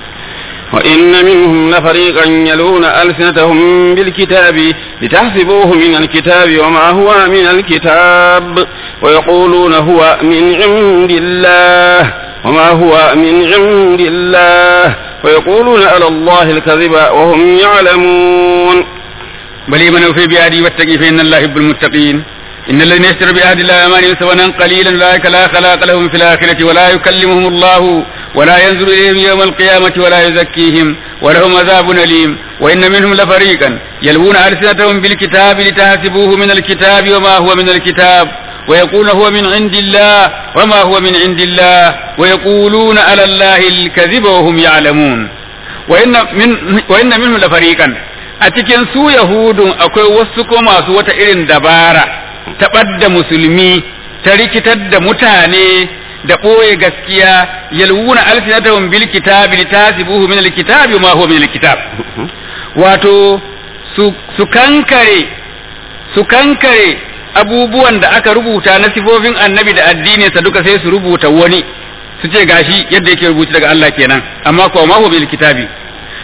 وإن منهم لفريقا يلون ألسنتهم بالكتاب لتحسبوه من الكتاب وما هو من الكتاب ويقولون هو من عند الله وما هو من عند الله ويقولون على الله الكذب وهم يعلمون بل من في بيادي واتقي فإن الله يحب المتقين إن الذين يشتروا بعهد الله أمانهم ثمنا قليلا أولئك لا خلاق لهم في الآخرة ولا يكلمهم الله ولا ينظر إليهم يوم القيامة ولا يزكيهم ولهم عذاب أليم وإن منهم لفريقا يلوون ألسنتهم بالكتاب لتحسبوه من الكتاب وما هو من الكتاب ويقول هو من عند الله وما هو من عند الله ويقولون على الله الكذب وهم يعلمون وإن, من وإن منهم لفريقا أتكن سو يهود أكوي وسكو ما سوى إرن دبارة taɓar musulmi ta rikitar da mutane da ɓoye gaskiya yalwuna alsinatahum bil kitabi litasibuhu min alkitabi ma huwa min alkitab wato su su kankare su kankare abubuwan da aka rubuta na sifofin annabi da addinin sa duka sai su rubuta wani su ce gashi yadda yake rubuci daga Allah kenan amma ko ma huwa bil kitabi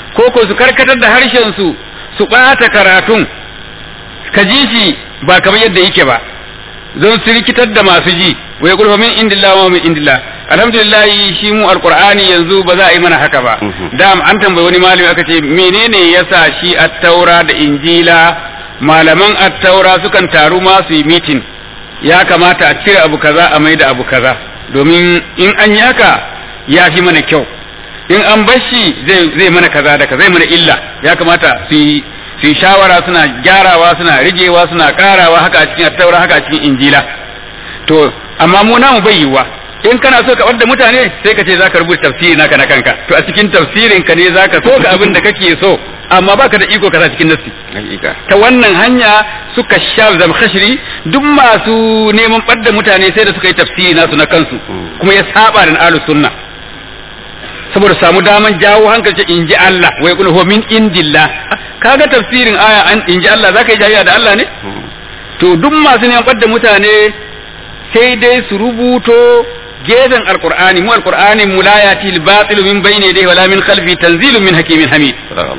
ko ko su karkatar da harshen su su ɓata karatun ka ji shi ba kamar yadda yake ba don su rikitar da masu ji wai kulfa min indillah wa min indillah alhamdulillah shi mu alqur'ani yanzu ba za a yi mana haka ba da an tambayi wani malami aka ce menene yasa shi at-taura da injila malaman at-taura sukan taru ma su yi meeting ya kamata a cire abu kaza a maida abu kaza domin in an yi haka ya fi mana kyau in an bar shi zai zai mana kaza da kaza zai mana illa ya kamata su yi su yi shawara suna gyarawa suna rigewa suna karawa haka a cikin attaura haka a cikin injila to amma mu namu bai yiwuwa in kana so ka da mutane sai ka ce zaka rubuta tafsiri naka na kanka to a cikin tafsirin ka ne zaka so ka abin da kake so amma baka da iko ka sa cikin nassi ta wannan hanya suka sha zamkhashri duk masu neman ɓadda mutane sai da suka yi tafsiri nasu na kansu kuma ya saba da ahlus sunna saboda samu daman jawo hankali in ji Allah wai kul huwa min indillah kaga tafsirin aya an in ji Allah zaka yi jayya da Allah ne to duk masu neman ɓadda mutane sai dai su rubuto gefen alqur'ani mu alqur'ani mu la yati al-batil min bayni yadayhi wala min khalfi tanzilun min hakimin hamid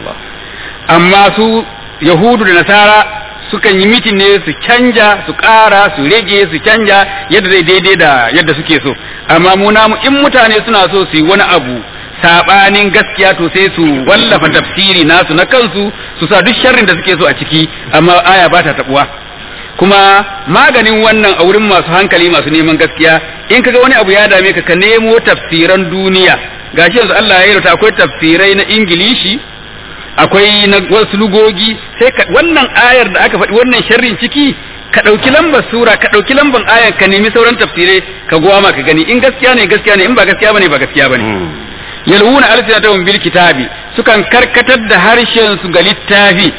amma su yahudu da nasara sukan yi mitin ne su canja su ƙara su rage su canja yadda zai daidai da yadda suke so amma mu namu in mutane suna so su yi wani abu sabanin gaskiya to sai su wallafa tafsiri nasu na kansu su sa duk sharrin da suke so a ciki amma aya ba ta tabuwa kuma maganin wannan a wurin masu hankali masu neman gaskiya in kaga wani abu ya dame ka ka nemo tafsiran duniya gashi yanzu Allah ya yarda akwai tafsirai na Ingilishi akwai na wasu lugogi sai ka wannan ayar da aka faɗi wannan sharrin ciki ka ɗauki lambar sura ka ɗauki lambar ayar ka nemi sauran tafsirai ka goma ka gani in gaskiya ne gaskiya ne in ba gaskiya bane ba gaskiya bane yalwuna alsinatahum bil kitabi sukan karkatar da harshen su ga littafi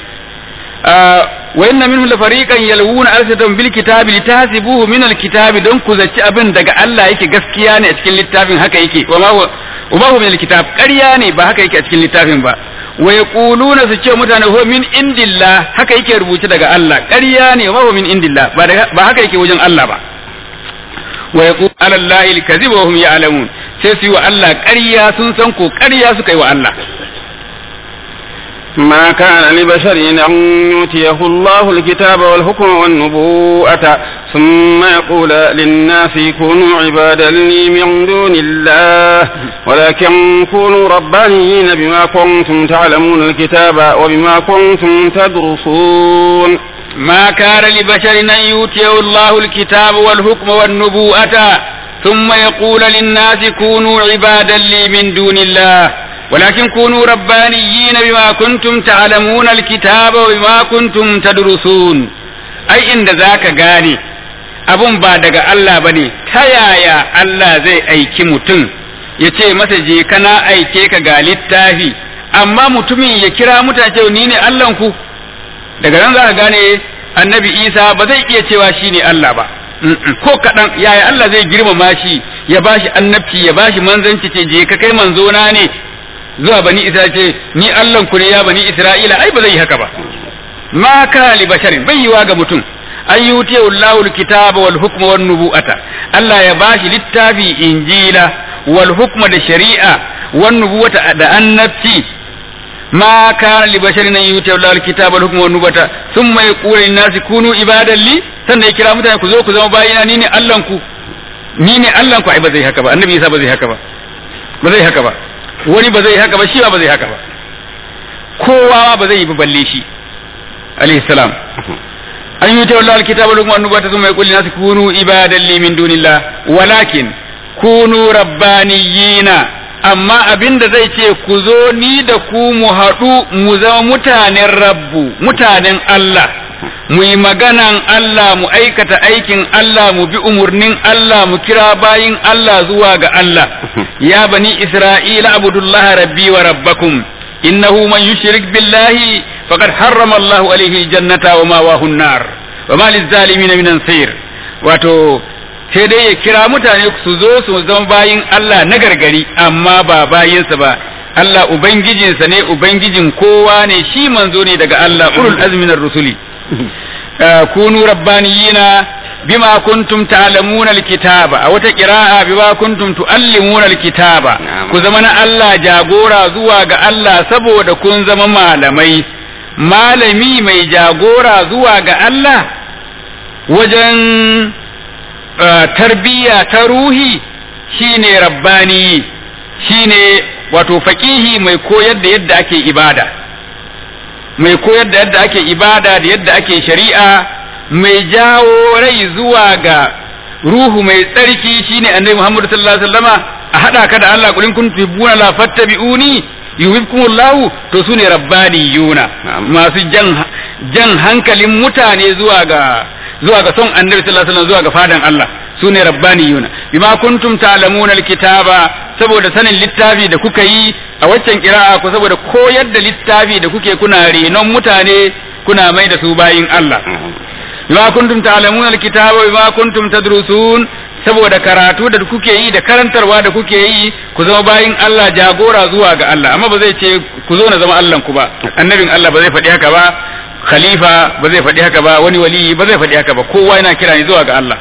wa inna minhum la fariqan yalwuna alsinatahum bil kitabi litahsibuhu min al kitabi don ku zaci abin daga Allah yake gaskiya ne a cikin littafin haka yake wa ma huwa min al kitab ƙarya ne ba haka yake a cikin littafin ba wa yaquluna su ce mutane huwa min indillah haka yake rubuce daga Allah ƙarya ne wa huwa min indillah ba ba haka yake wajen Allah ba wa yaqulu ala allahi al-kadhib wa hum ya'lamun sai su yi wa Allah ƙarya sun san ko ƙarya suka yi wa Allah ما كان لبشر أن يؤتيه الله الكتاب والحكم والنبوءة ثم يقول للناس كونوا عبادا لي من دون الله ولكن كونوا ربانيين بما كنتم تعلمون الكتاب وبما كنتم تدرسون ما كان لبشر أن يؤتيه الله الكتاب والحكم والنبوءة ثم يقول للناس كونوا عبادا لي من دون الله ولكن كونوا ربانيين بما كنتم تعلمون الكتاب وبما كنتم تدرسون أي إن ذاك غاني abun ba daga Allah ba ne ta yaya Allah zai aiki mutum ya ce masa je kana aike ka ga littafi amma mutumin ya kira mutane ni ne Allahnku daga nan za ka gane annabi Isa ba zai iya cewa shi ne Allah ba ko kaɗan yaya Allah zai girmama shi ya bashi annabci ya bashi manzanci ce je ka kai manzona ne zuwa bani Isra'ila ce ni Allahn ku ne ya bani Isra'ila ai ba zai yi haka ba ma ka li basharin bai yiwa ga mutum an yuti Allahu kitaba wal hukma wan nubu'ata Allah ya bashi littafi injila wal hukma da shari'a wan nubuwata da annabci ma kana li basharin an yuti Allahu kitaba wal hukma wan nubuwata thumma yaqulu lin nasi kunu ibadan li sannan ya kira mutane ku zo ku zama bayina ni ne Allahn ku ni ne Allahn ku ai ba zai haka ba annabi Isa ba zai haka ba ba zai haka ba wani ba zai haka ba shi ba zai haka ba kowa ba zai yi ba balle shi alayhi salam an yi tawalla alkitabu lakum annubata thumma yaqulu lin nasi kunu ibadan li min dunillah walakin kunu rabbaniyina amma abinda zai ce ku zo ni da ku mu haɗu mu zama mutanen rabbu mutanen Allah mu yi maganan Allah mu aikata aikin Allah mu bi umarnin Allah mu kira bayin Allah zuwa ga Allah ya bani Isra'ila abudullah rabbi wa rabbakum innahu man yushrik billahi faqad harrama Allahu alayhi aljannata wa mawahu an-nar wa ma lizzalimin min ansir wato sai dai ya kira mutane su zo su zama bayin Allah na gargari amma ba bayinsa ba Allah ubangijinsa ne ubangijin kowa ne shi manzo ne daga Allah ulul azmi rusuli kunu rabbaniyina bima kuntum ta'lamuna alkitaba a wata qira'a bima kuntum tuallimuna alkitaba ku zama na Allah jagora zuwa ga Allah saboda kun zama malamai malami mai jagora zuwa ga Allah wajen tarbiyya ta ruhi shine rabbani shine wato faqihi mai koyar da yadda ake ibada mai koyar da yadda ake ibada da yadda ake shari'a mai jawo rai zuwa ga ruhu mai tsarki shine annabi Muhammad sallallahu alaihi wasallama a hada ka da Allah kulin kuntum tuhibbuna la fattabi'uni yuhibbukumullahu to sune rabbaniyuna masu jan jan hankalin mutane zuwa ga zuwa ga son annabi sallallahu alaihi wasallam zuwa ga fadan Allah sune rabbaniyuna bima kuntum ta'lamuna alkitaba saboda sanin littafi da kuka yi a waccan kira'a ku saboda koyar da littafi da kuke kuna renon mutane kuna mai da su bayin Allah bima kuntum ta'lamuna alkitaba bima kuntum tadrusun saboda karatu da kuke yi da karantarwa da kuke yi ku zama bayin Allah jagora zuwa ga Allah amma ba zai ce ku zo na zama Allah ku ba annabin Allah ba zai faɗi haka ba khalifa ba zai faɗi haka ba wani wali ba zai faɗi haka ba kowa yana kira ni zuwa ga Allah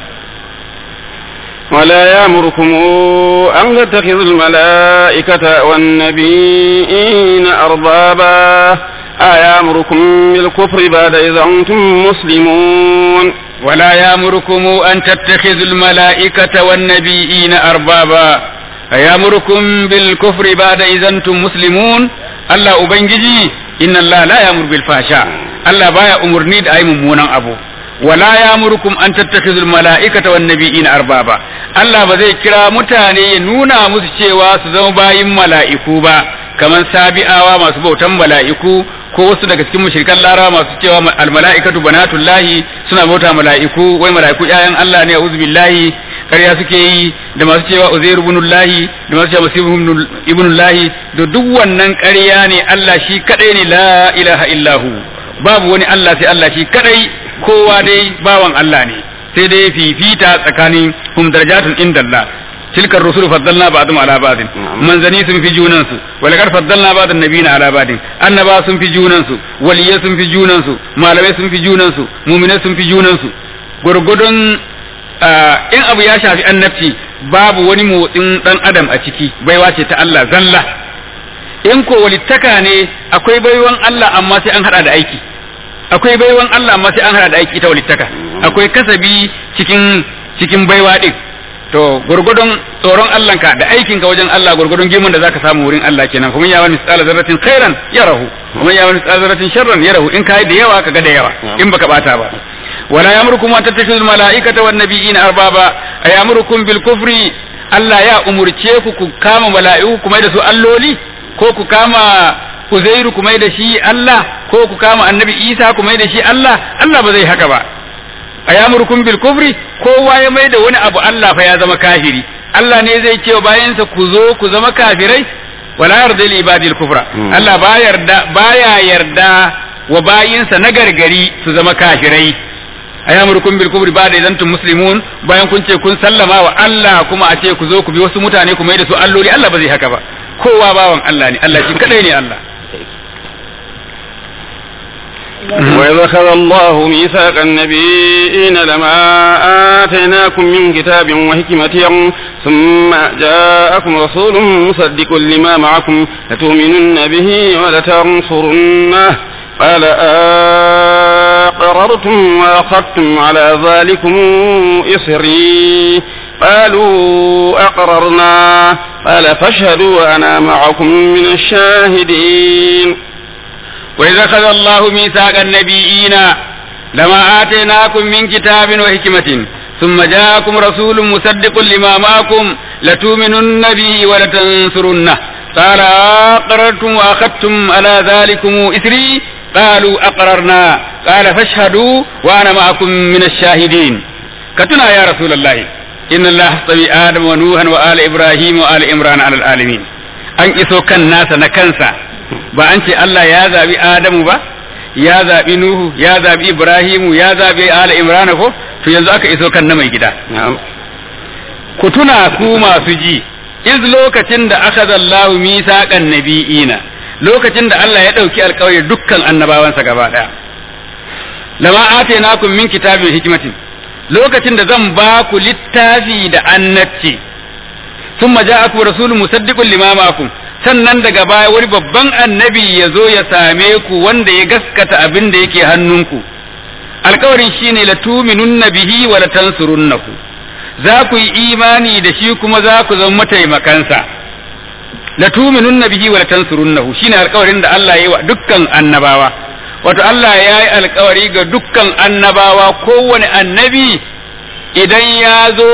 ولا يأمركم أن تتخذوا الملائكة والنبيين أربابا أيامركم بالكفر بعد إذا أنتم مسلمون ولا يأمركم أن تتخذوا الملائكة والنبيين أربابا أيامركم بالكفر بعد إذا أنتم مسلمون الله أبنجي إن الله لا يأمر بالفحشاء الله بايا أمرني أي ممونا أبو ولا يأمركم أن تتخذوا الملائكة والنبيين أربابا Allah ba zai kira mutane ya nuna musu cewa su zama bayin mala'iku ba kamar sabi'awa masu bautan mala'iku ko wasu daga cikin mushrikan larawa masu cewa almala'ikatu banatullahi suna bauta mala'iku wai mala'iku ƴaƴan Allah ne a'udhu billahi ƙarya suke yi da masu cewa uzair ibnullahi da masu cewa masih ibnullahi da duk wannan ƙarya ne Allah shi kadai ne la ilaha illahu babu wani Allah sai Allah shi kadai kowa dai bawan Allah ne sai dai fifita tsakanin hum darajatun indallah tilka ar-rusul faddalna ba'dhum ala ba'din manzani sun fi junan su wala kar faddalna ba'dan nabiyina ala ba'din annaba sun fi junan su waliyai sun fi junan su malamai sun fi junan su mu'minai sun fi junan su gurgudun in abu ya shafi annabci babu wani motsin dan adam a ciki baiwa ce ta Allah zalla in ko walittaka ne akwai baiwan Allah amma sai an hada da aiki akwai baiwan Allah amma sai an hada da aiki ita walittaka akwai kasabi cikin cikin baiwa din to gurgudun tsoron Allah ka da aikin ka wajen Allah gurgudun gimin da zaka samu wurin Allah kenan kuma ya wani misala zarratin khairan yarahu kuma ya wani misala zarratin sharran yarahu in kai da yawa ka ga da yawa in baka bata ba wala yamrukum an tattakhidul malaikata wan nabiyina arbaba ayamurukum bil kufri Allah ya umurce ku ku kama mala'iku kuma da su alloli ko ku kama Uzairu kuma da shi Allah ko ku kama Annabi Isa kuma da shi Allah Allah ba zai haka ba ayamurkum bil kufri kowa ya mai da wani abu Allah fa ya zama kafiri Allah ne zai ce bayansa ku zo ku zama kafirai wala yarda li ibadil kufra Allah ba yarda baya yarda wa bayinsa na gargari su zama kafirai ayamurkum bil kufri ba da idan tum muslimun bayan kun ce kun sallama wa Allah kuma a ce ku zo ku bi wasu mutane ku mai da su alloli Allah ba zai haka ba kowa bawan Allah ne Allah shi kadai ne Allah وإذ أخذ الله ميثاق النبيين لما آتيناكم من كتاب وحكمة ثم جاءكم رسول مصدق لما معكم لتؤمنن به ولتنصرنه قال أقررتم وأخذتم على ذلكم إصري قالوا أقررنا قال فاشهدوا وأنا معكم من الشاهدين وإذا أخذ الله ميثاق النبيين لما آتيناكم من كتاب وحكمة ثم جاءكم رسول مصدق لما معكم لتؤمنن به ولتنصرنه قال أقررتم وأخذتم على ذلكم إثري قالوا أقررنا قال فاشهدوا وأنا معكم من الشاهدين كتنا يا رسول الله إن الله اصطفي آدم ونوحا وآل إبراهيم وآل إمران على العالمين أن إسو كان ناس نكنسا ba an ce Allah ya zaɓi Adamu ba ya zaɓi Nuhu ya zaɓi Ibrahimu ya zaɓi Ala Imran ko to yanzu aka iso kan na mai gida ku tuna ku masu ji iz lokacin da aka zallahu misaqan nabiyina lokacin da Allah ya ɗauki alƙawari dukkan annabawansa gaba ɗaya lama atainakum min kitabin hikmatin lokacin da zan ba ku littafi da annabci thumma ja'akum rasulun musaddiqun lima ma'akum sannan daga baya wani babban annabi ya zo ya same ku wanda ya gaskata abin da yake hannunku alkawarin shine la tuminunna bihi wa la tansurunnahu za ku yi imani da shi kuma za ku zama mataimakansa la tuminunna bihi wa la tansurunnahu shine alkawarin da Allah ya yi wa dukkan annabawa wato Allah ya yi alkawari ga dukkan annabawa kowane annabi idan ya zo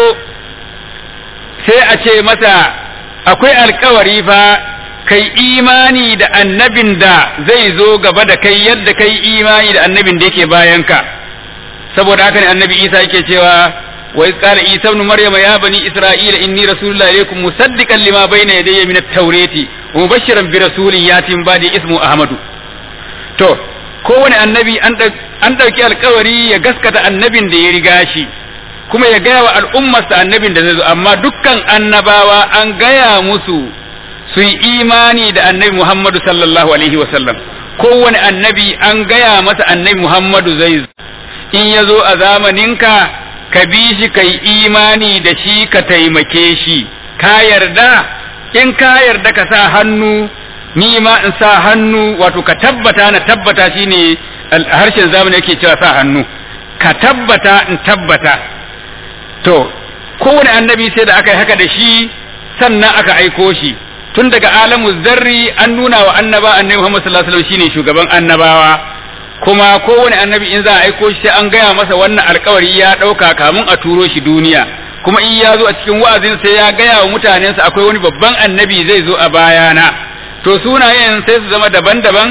sai a ce masa akwai alkawari fa kai imani da annabin da zai zo gaba da kai yadda kai imani da annabin da yake bayanka saboda haka ne annabi Isa yake cewa wa iz qala Isa ibn Maryam ya bani Isra'ila inni rasulullahi ilaykum musaddiqan lima bayna yadayya min at-taurati wa mubashiran bi rasulin yatin ba'di ismu Ahmadu to kowane annabi an ɗauki alkawari ya gaskata annabin da ya riga shi kuma ya gaya wa al'ummarsa annabin da zai zo amma dukkan annabawa an gaya musu su yi imani da annabi Muhammadu sallallahu alaihi wasallam kowane annabi an gaya masa annabi Muhammadu zai zo in ya zo a zamaninka ka bi shi ka yi imani da shi ka taimake shi ka yarda in ka yarda ka sa hannu ni ma in sa hannu wato ka tabbata na tabbata shine harshen zamani yake cewa sa hannu ka tabbata in tabbata to kowane annabi sai da aka yi haka da shi sannan aka aiko shi tun daga alamu zarri an nuna wa annaba annabi Muhammad sallallahu alaihi wasallam shine shugaban annabawa kuma kowane annabi in za a aiko shi sai an gaya masa wannan alkawari ya dauka kamun a turo shi duniya kuma in ya zo a cikin wa'azin sai ya gaya wa mutanensa akwai wani babban annabi zai zo a bayana to sunayen sai su zama daban-daban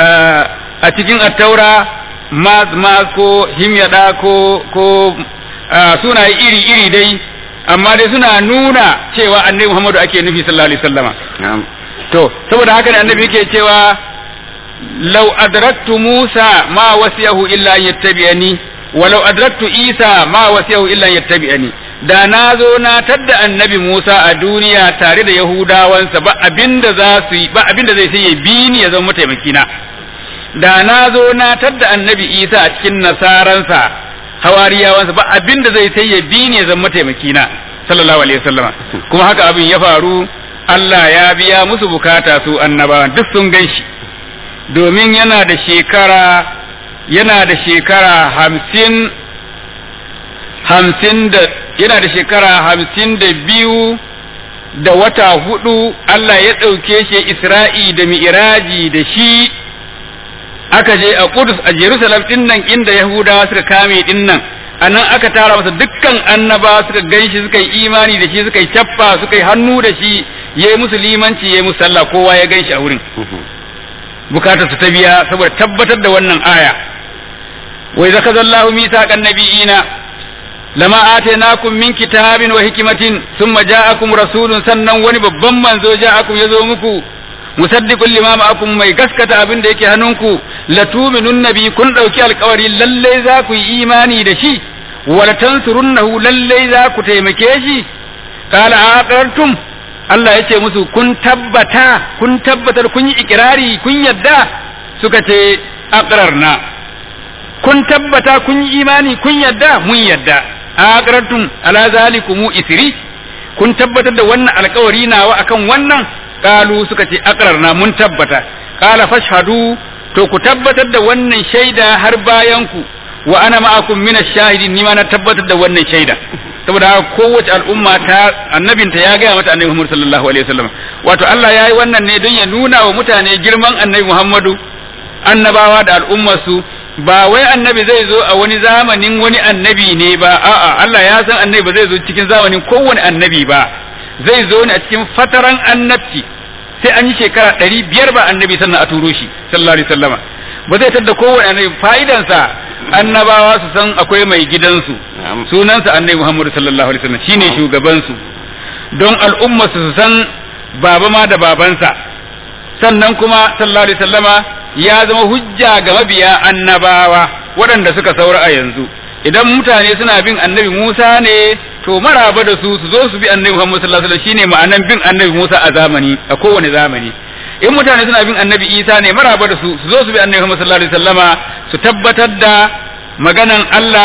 a cikin attaura mas mas ko himyada ko ko sunaye iri-iri dai amma dai suna nuna cewa annabi Muhammadu ake nufi sallallahu alaihi wasallama to saboda haka ne annabi yake cewa law adraktu Musa ma wasiyahu illa an yattabi'ani walau adraktu Isa ma wasiyahu illa an yattabi'ani da na zo na tadda annabi Musa a duniya tare da Yahudawansa ba abinda za su yi ba abinda zai sai ya bi ni ya zama mataimaki na da na zo na tadda annabi Isa a cikin nasaransa hawariyawansa ba abinda zai sai ya bi ni ya zama mataimaki na sallallahu alaihi wasallam kuma haka abin ya faru Allah ya biya musu bukata su annabawan duk sun ganshi domin yana da shekara yana da shekara hamsin hamsin da yana da shekara hamsin da biyu da wata hudu Allah ya ɗauke shi Isra'i da mi'iraji da shi aka je a Kudus a Jerusalem ɗin nan inda Yahudawa suka kame ɗin nan a nan aka tara masa dukkan annaba suka gan shi suka yi imani da shi suka yi cappa suka yi hannu da shi ya yi musu limanci ya yi musu sallah kowa ya gan shi a wurin bukatar su ta biya saboda tabbatar da wannan aya wai zaka zallahu misaqan nabiyina lama atainakum min kitabin wa hikmatin thumma ja'akum rasulun sannan wani babban manzo ja'akum yazo muku musaddiqul lima ma'akum mai gaskata abin da yake hannunku latuminun nabi kun dauki alkawari lalle za ku yi imani da shi wala tansurunnahu lalle za ku taimake shi qala aqartum Allah ya ce musu kun tabbata kun tabbatar kun yi ikirari kun yadda suka ce aqrarna kun tabbata kun yi imani kun yadda mun yadda aqrartum ala zalikum isri kun tabbatar da wannan alkawari nawa akan wannan kalu suka ce aqrarna mun tabbata qala fashhadu to ku tabbatar da wannan shaida har bayan ku wa ana ma'akum min ash-shahidin ni ma na tabbatar da wannan shaida saboda kowace al'umma ta annabinta ya gaya mata annabi Muhammad sallallahu alaihi wasallam wato Allah ya yi wannan ne don ya nuna wa mutane girman annabi Muhammadu annabawa da al'ummarsu ba wai annabi zai zo a wani zamanin wani annabi ne ba a'a Allah ya san annabi ba zai zo cikin zamanin kowane annabi ba zai zo ne a cikin fataran annabci sai an yi shekara ɗari biyar ba annabi sannan a turo shi sallallahu alaihi wasallama ba zai tadda kowane annabi fa'idansa annabawa su san akwai mai gidansu sunansa annabi Muhammadu sallallahu alaihi wasallam shine shugabansu don al'umma su san baba ma da babansa sannan kuma sallallahu alaihi wasallama ya zama hujja ga mabiya annabawa waɗanda suka saura a yanzu idan mutane suna bin annabi Musa ne to maraba da su su zo su bi annabi Muhammad sallallahu alaihi wasallam shine ma'anan bin annabi Musa a zamani a kowane zamani in mutane suna bin annabi Isa ne maraba da su su zo su bi annabi Muhammad sallallahu alaihi wasallama su tabbatar da maganan Allah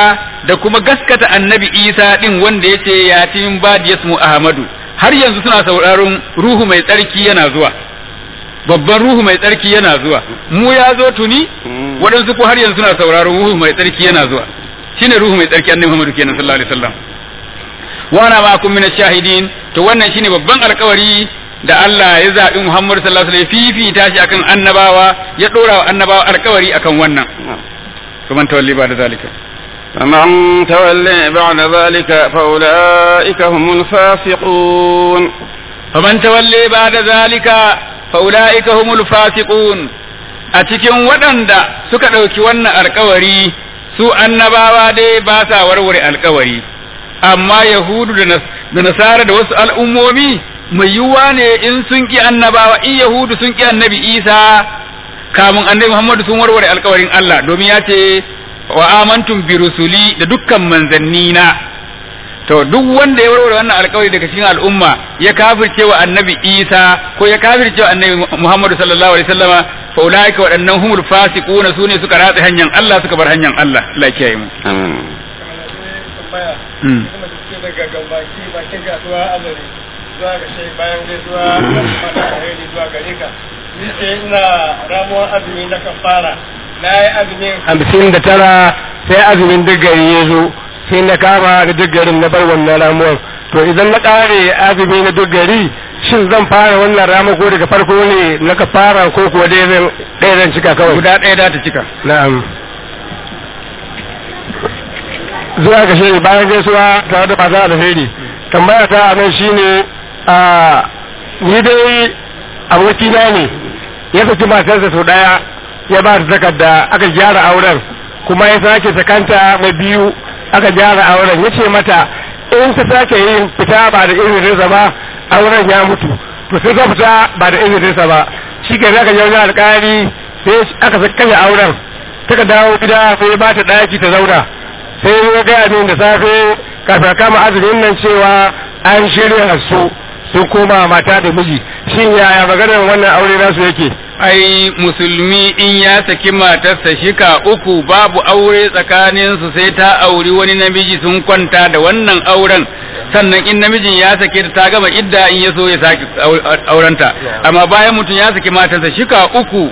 da kuma gaskata annabi Isa din wanda yace yatin badi yasmu Ahmadu har yanzu suna sauraron ruhu mai tsarki yana zuwa babban ruhu mai tsarki yana zuwa mu ya zo tuni waɗansu ko har yanzu suna sauraron ruhu mai tsarki yana zuwa shine ruhu mai tsarki annabi Muhammadu kenan sallallahu alaihi wasallam wa ana ma'akum min shahidin to wannan shine babban alkawari da Allah ya zaɓi Muhammadu sallallahu alaihi wasallam fifita shi akan annabawa ya ɗora wa annabawa alkawari akan wannan kuma tawalli ba da zalika فمن تولي بعد ذلك فأولئك هم الفاسقون فمن تولي بعد ذلك فأولئك هم الفاسقون أتكين ودندا suka ɗauki wannan alkawari su annabawa dai ba sa warware alkawari amma yahudu da nasara da wasu al'ummomi mai yiwuwa ne in sun ki annabawa in yahudu sun ki annabi isa kamun annabi muhammadu sun warware alkawarin allah domin ya ce wa amantum bi rusuli da dukkan manzanni na to duk wanda ya warware wannan alkawari daga cikin al'umma ya kafirce wa annabi isa ko ya kafirce wa annabi muhammadu sallallahu alaihi wasallama fa ulaika waɗannan humul fasiquna sune suka ratsa hanyar allah suka bar hanyar allah Allah ya kiyaye mu amin daga gambaki bakin kasuwa azare zuwa ga shai bayan gaisuwa mata alheri zuwa gare ka ni ce ina ramuwar azumi na kafara na yi azumin hamsin da tara sai azumin duk gari ya zo sai na kama da duk garin na bar wannan ramuwar to idan na ƙare azumi na duk gari shin zan fara wannan ramuwa ko daga farko ne na ka fara ko kuwa ɗaya zan cika kawai guda ɗaya da ta cika na'am zuwa ga shi bayan gaisuwa tare da masu alheri tambaya ta a nan shine a ni dai abokina ne ya saki matarsa sau daya ya ba ta takarda aka gyara auren kuma ya sake sakanta mai biyu aka gyara auren ya ce mata in ta sake yin fita ba da izininsa ba auren ya mutu to sai ta fita ba da izininsa ba shi ke aka je wajen alkali sai aka kashe auren taka dawo gida sai ba ta daki ta zauna sai ya gaya min da safe kafin kama azumin nan cewa an shirya su sun koma mata da miji shin yaya maganar wannan aure nasu yake ai musulmi in ya saki matarsa shika uku babu aure tsakaninsu sai ta auri wani namiji sun kwanta da wannan auren sannan in namijin ya sake ta ta gama idda in ya so ya sake aurenta amma bayan mutum ya saki matarsa shika uku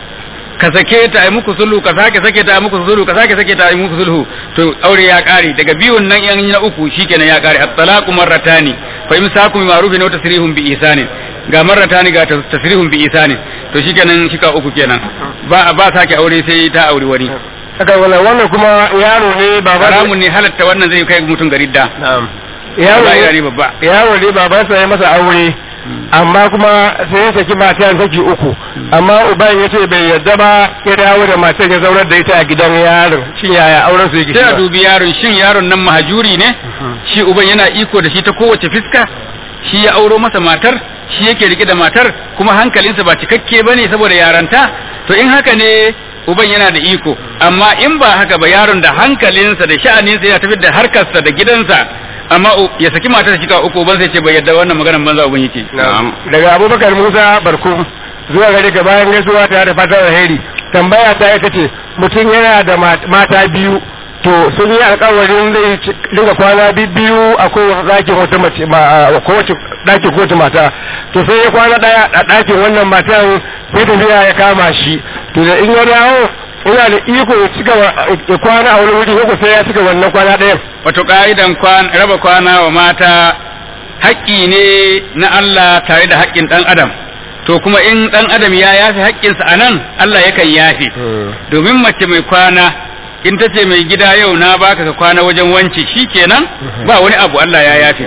ka sake ta ai muku sulhu ka sake sake ta ai muku sulhu ka sake sake ta ai muku sulhu to aure ya kare daga biyun nan yan na uku shikenan ya kare at-talaqu marratani fa imsakum bi ma'rufin wa tasrihum bi ihsanin ga marratani ga tasrihum bi ihsanin to shikenan shika uku kenan ba ba sake aure sai ta aure wani aka wannan wannan kuma yaro ne baba haramun ne halatta wannan zai kai mutum ga ridda na'am yaro ne babba yaro ne babansa ya masa aure amma kuma sai ya saki matan saki uku amma uban ya ce bai yadda ba ya dawo da matan ya zaunar da ita a gidan yaron shin yaya auren su yake sai a dubi yaron shin yaron nan mahajuri ne shi uban yana iko da shi ta kowace fiska shi ya auro masa matar shi yake rike da matar kuma hankalinsa ba cikakke bane saboda yaranta to in haka ne uban yana da iko amma in ba haka ba yaron da hankalinsa da sha'aninsa yana tafi da harkarsa da gidansa amma ya saki matar shi ka uku ban sai ce bai yadda wannan maganar banza uban yake daga abubakar musa barku zuwa gare ka bayan gaisuwa ta da fatan alheri tambaya ta ita ce mutum yana da mata biyu to sun yi alkawarin zai dinga kwana biyu a kowace ɗakin wata mace a kowace ɗakin kowace mata to sai ya kwana ɗaya a ɗakin wannan matan sai tafiya ya kama shi to da in ya dawo ina da iko ya cika ya kwana a wani wuri ko sai ya cika wannan kwana ɗayan. Wato ka'idan raba kwana wa mata haƙƙi ne na Allah tare da haƙƙin ɗan adam. To kuma in ɗan adam ya yafe haƙƙinsa a nan Allah yakan yafe. Domin mace mai kwana in ta ce mai gida yau na baka ka kwana wajen wance shi kenan ba wani abu Allah ya yafe.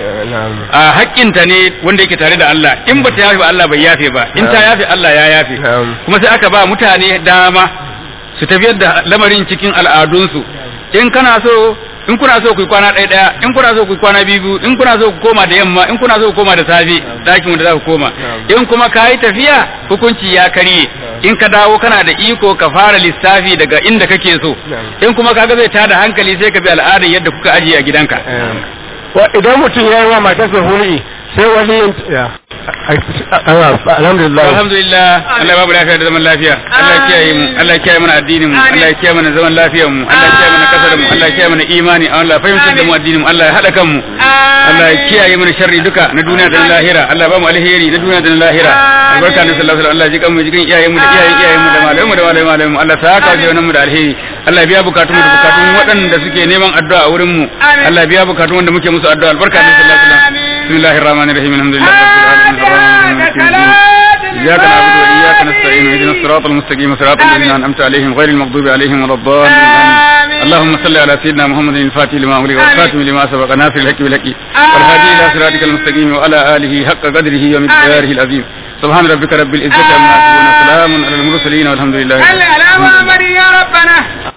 A haƙƙinta ne wanda yake tare da Allah in ba ta yafe ba Allah bai yafe ba in ta yafe Allah ya yafe. Kuma sai aka ba mutane dama su tafiyar da lamarin cikin al'adunsu in kana so in kuna so ku kwana ɗaya ɗaya in kuna so ku kwana biyu in kuna so ku koma da yamma in kuna so ku koma da safe ɗakin wanda za ku koma in kuma ka yi tafiya hukunci ya karye in ka dawo kana da iko ka fara lissafi daga inda kake so in kuma kaga zai tada hankali sai ka bi al'adar yadda kuka ajiye a gidanka idan mutum ya yi wa matarsa hulɗi sai waliyin ya alhamdulillah alhamdulillah Allah babu lafiya da zaman lafiya Allah ya kiyaye mu Allah ya kiyaye mana addinin mu Allah ya kiyaye mana zaman lafiyar mu Allah ya kiyaye mana kasar mu Allah ya kiyaye mana imani Allah ya fahimtar da mu addinin mu Allah ya hada kan mu Allah ya kiyaye mana sharri duka na duniya da na lahira Allah ya ba mu alheri na duniya da na lahira albarka ne sallallahu alaihi wasallam Allah ya ji kan mu jikin iyayen mu da iyayen iyayen mu da malamu mu da malamu malamu Allah ya saka wa mu da alheri Allah ya biya bukatun mu da bukatun waɗanda suke neman addu'a a wurin mu Allah ya biya bukatun wanda muke musu addu'a albarka ne sallallahu alaihi wasallam bismillahir rahmanir rahim alhamdulillahi rabbil alamin arrahmanir rahim إياك نعبد وإياك نستعين اهدنا الصراط المستقيم صراط الذين أنعمت عليهم غير المغضوب عليهم ولا الضالين آمين اللهم صل على سيدنا محمد الفاتح لما أغلق والخاتم لما سبق ناصر الحق بالحق والهادي إلى صراطك المستقيم وعلى آله حق قدره ومقداره العظيم سبحان ربك رب العزة عما يصفون سلام على المرسلين والحمد لله صل على محمد يا ربنا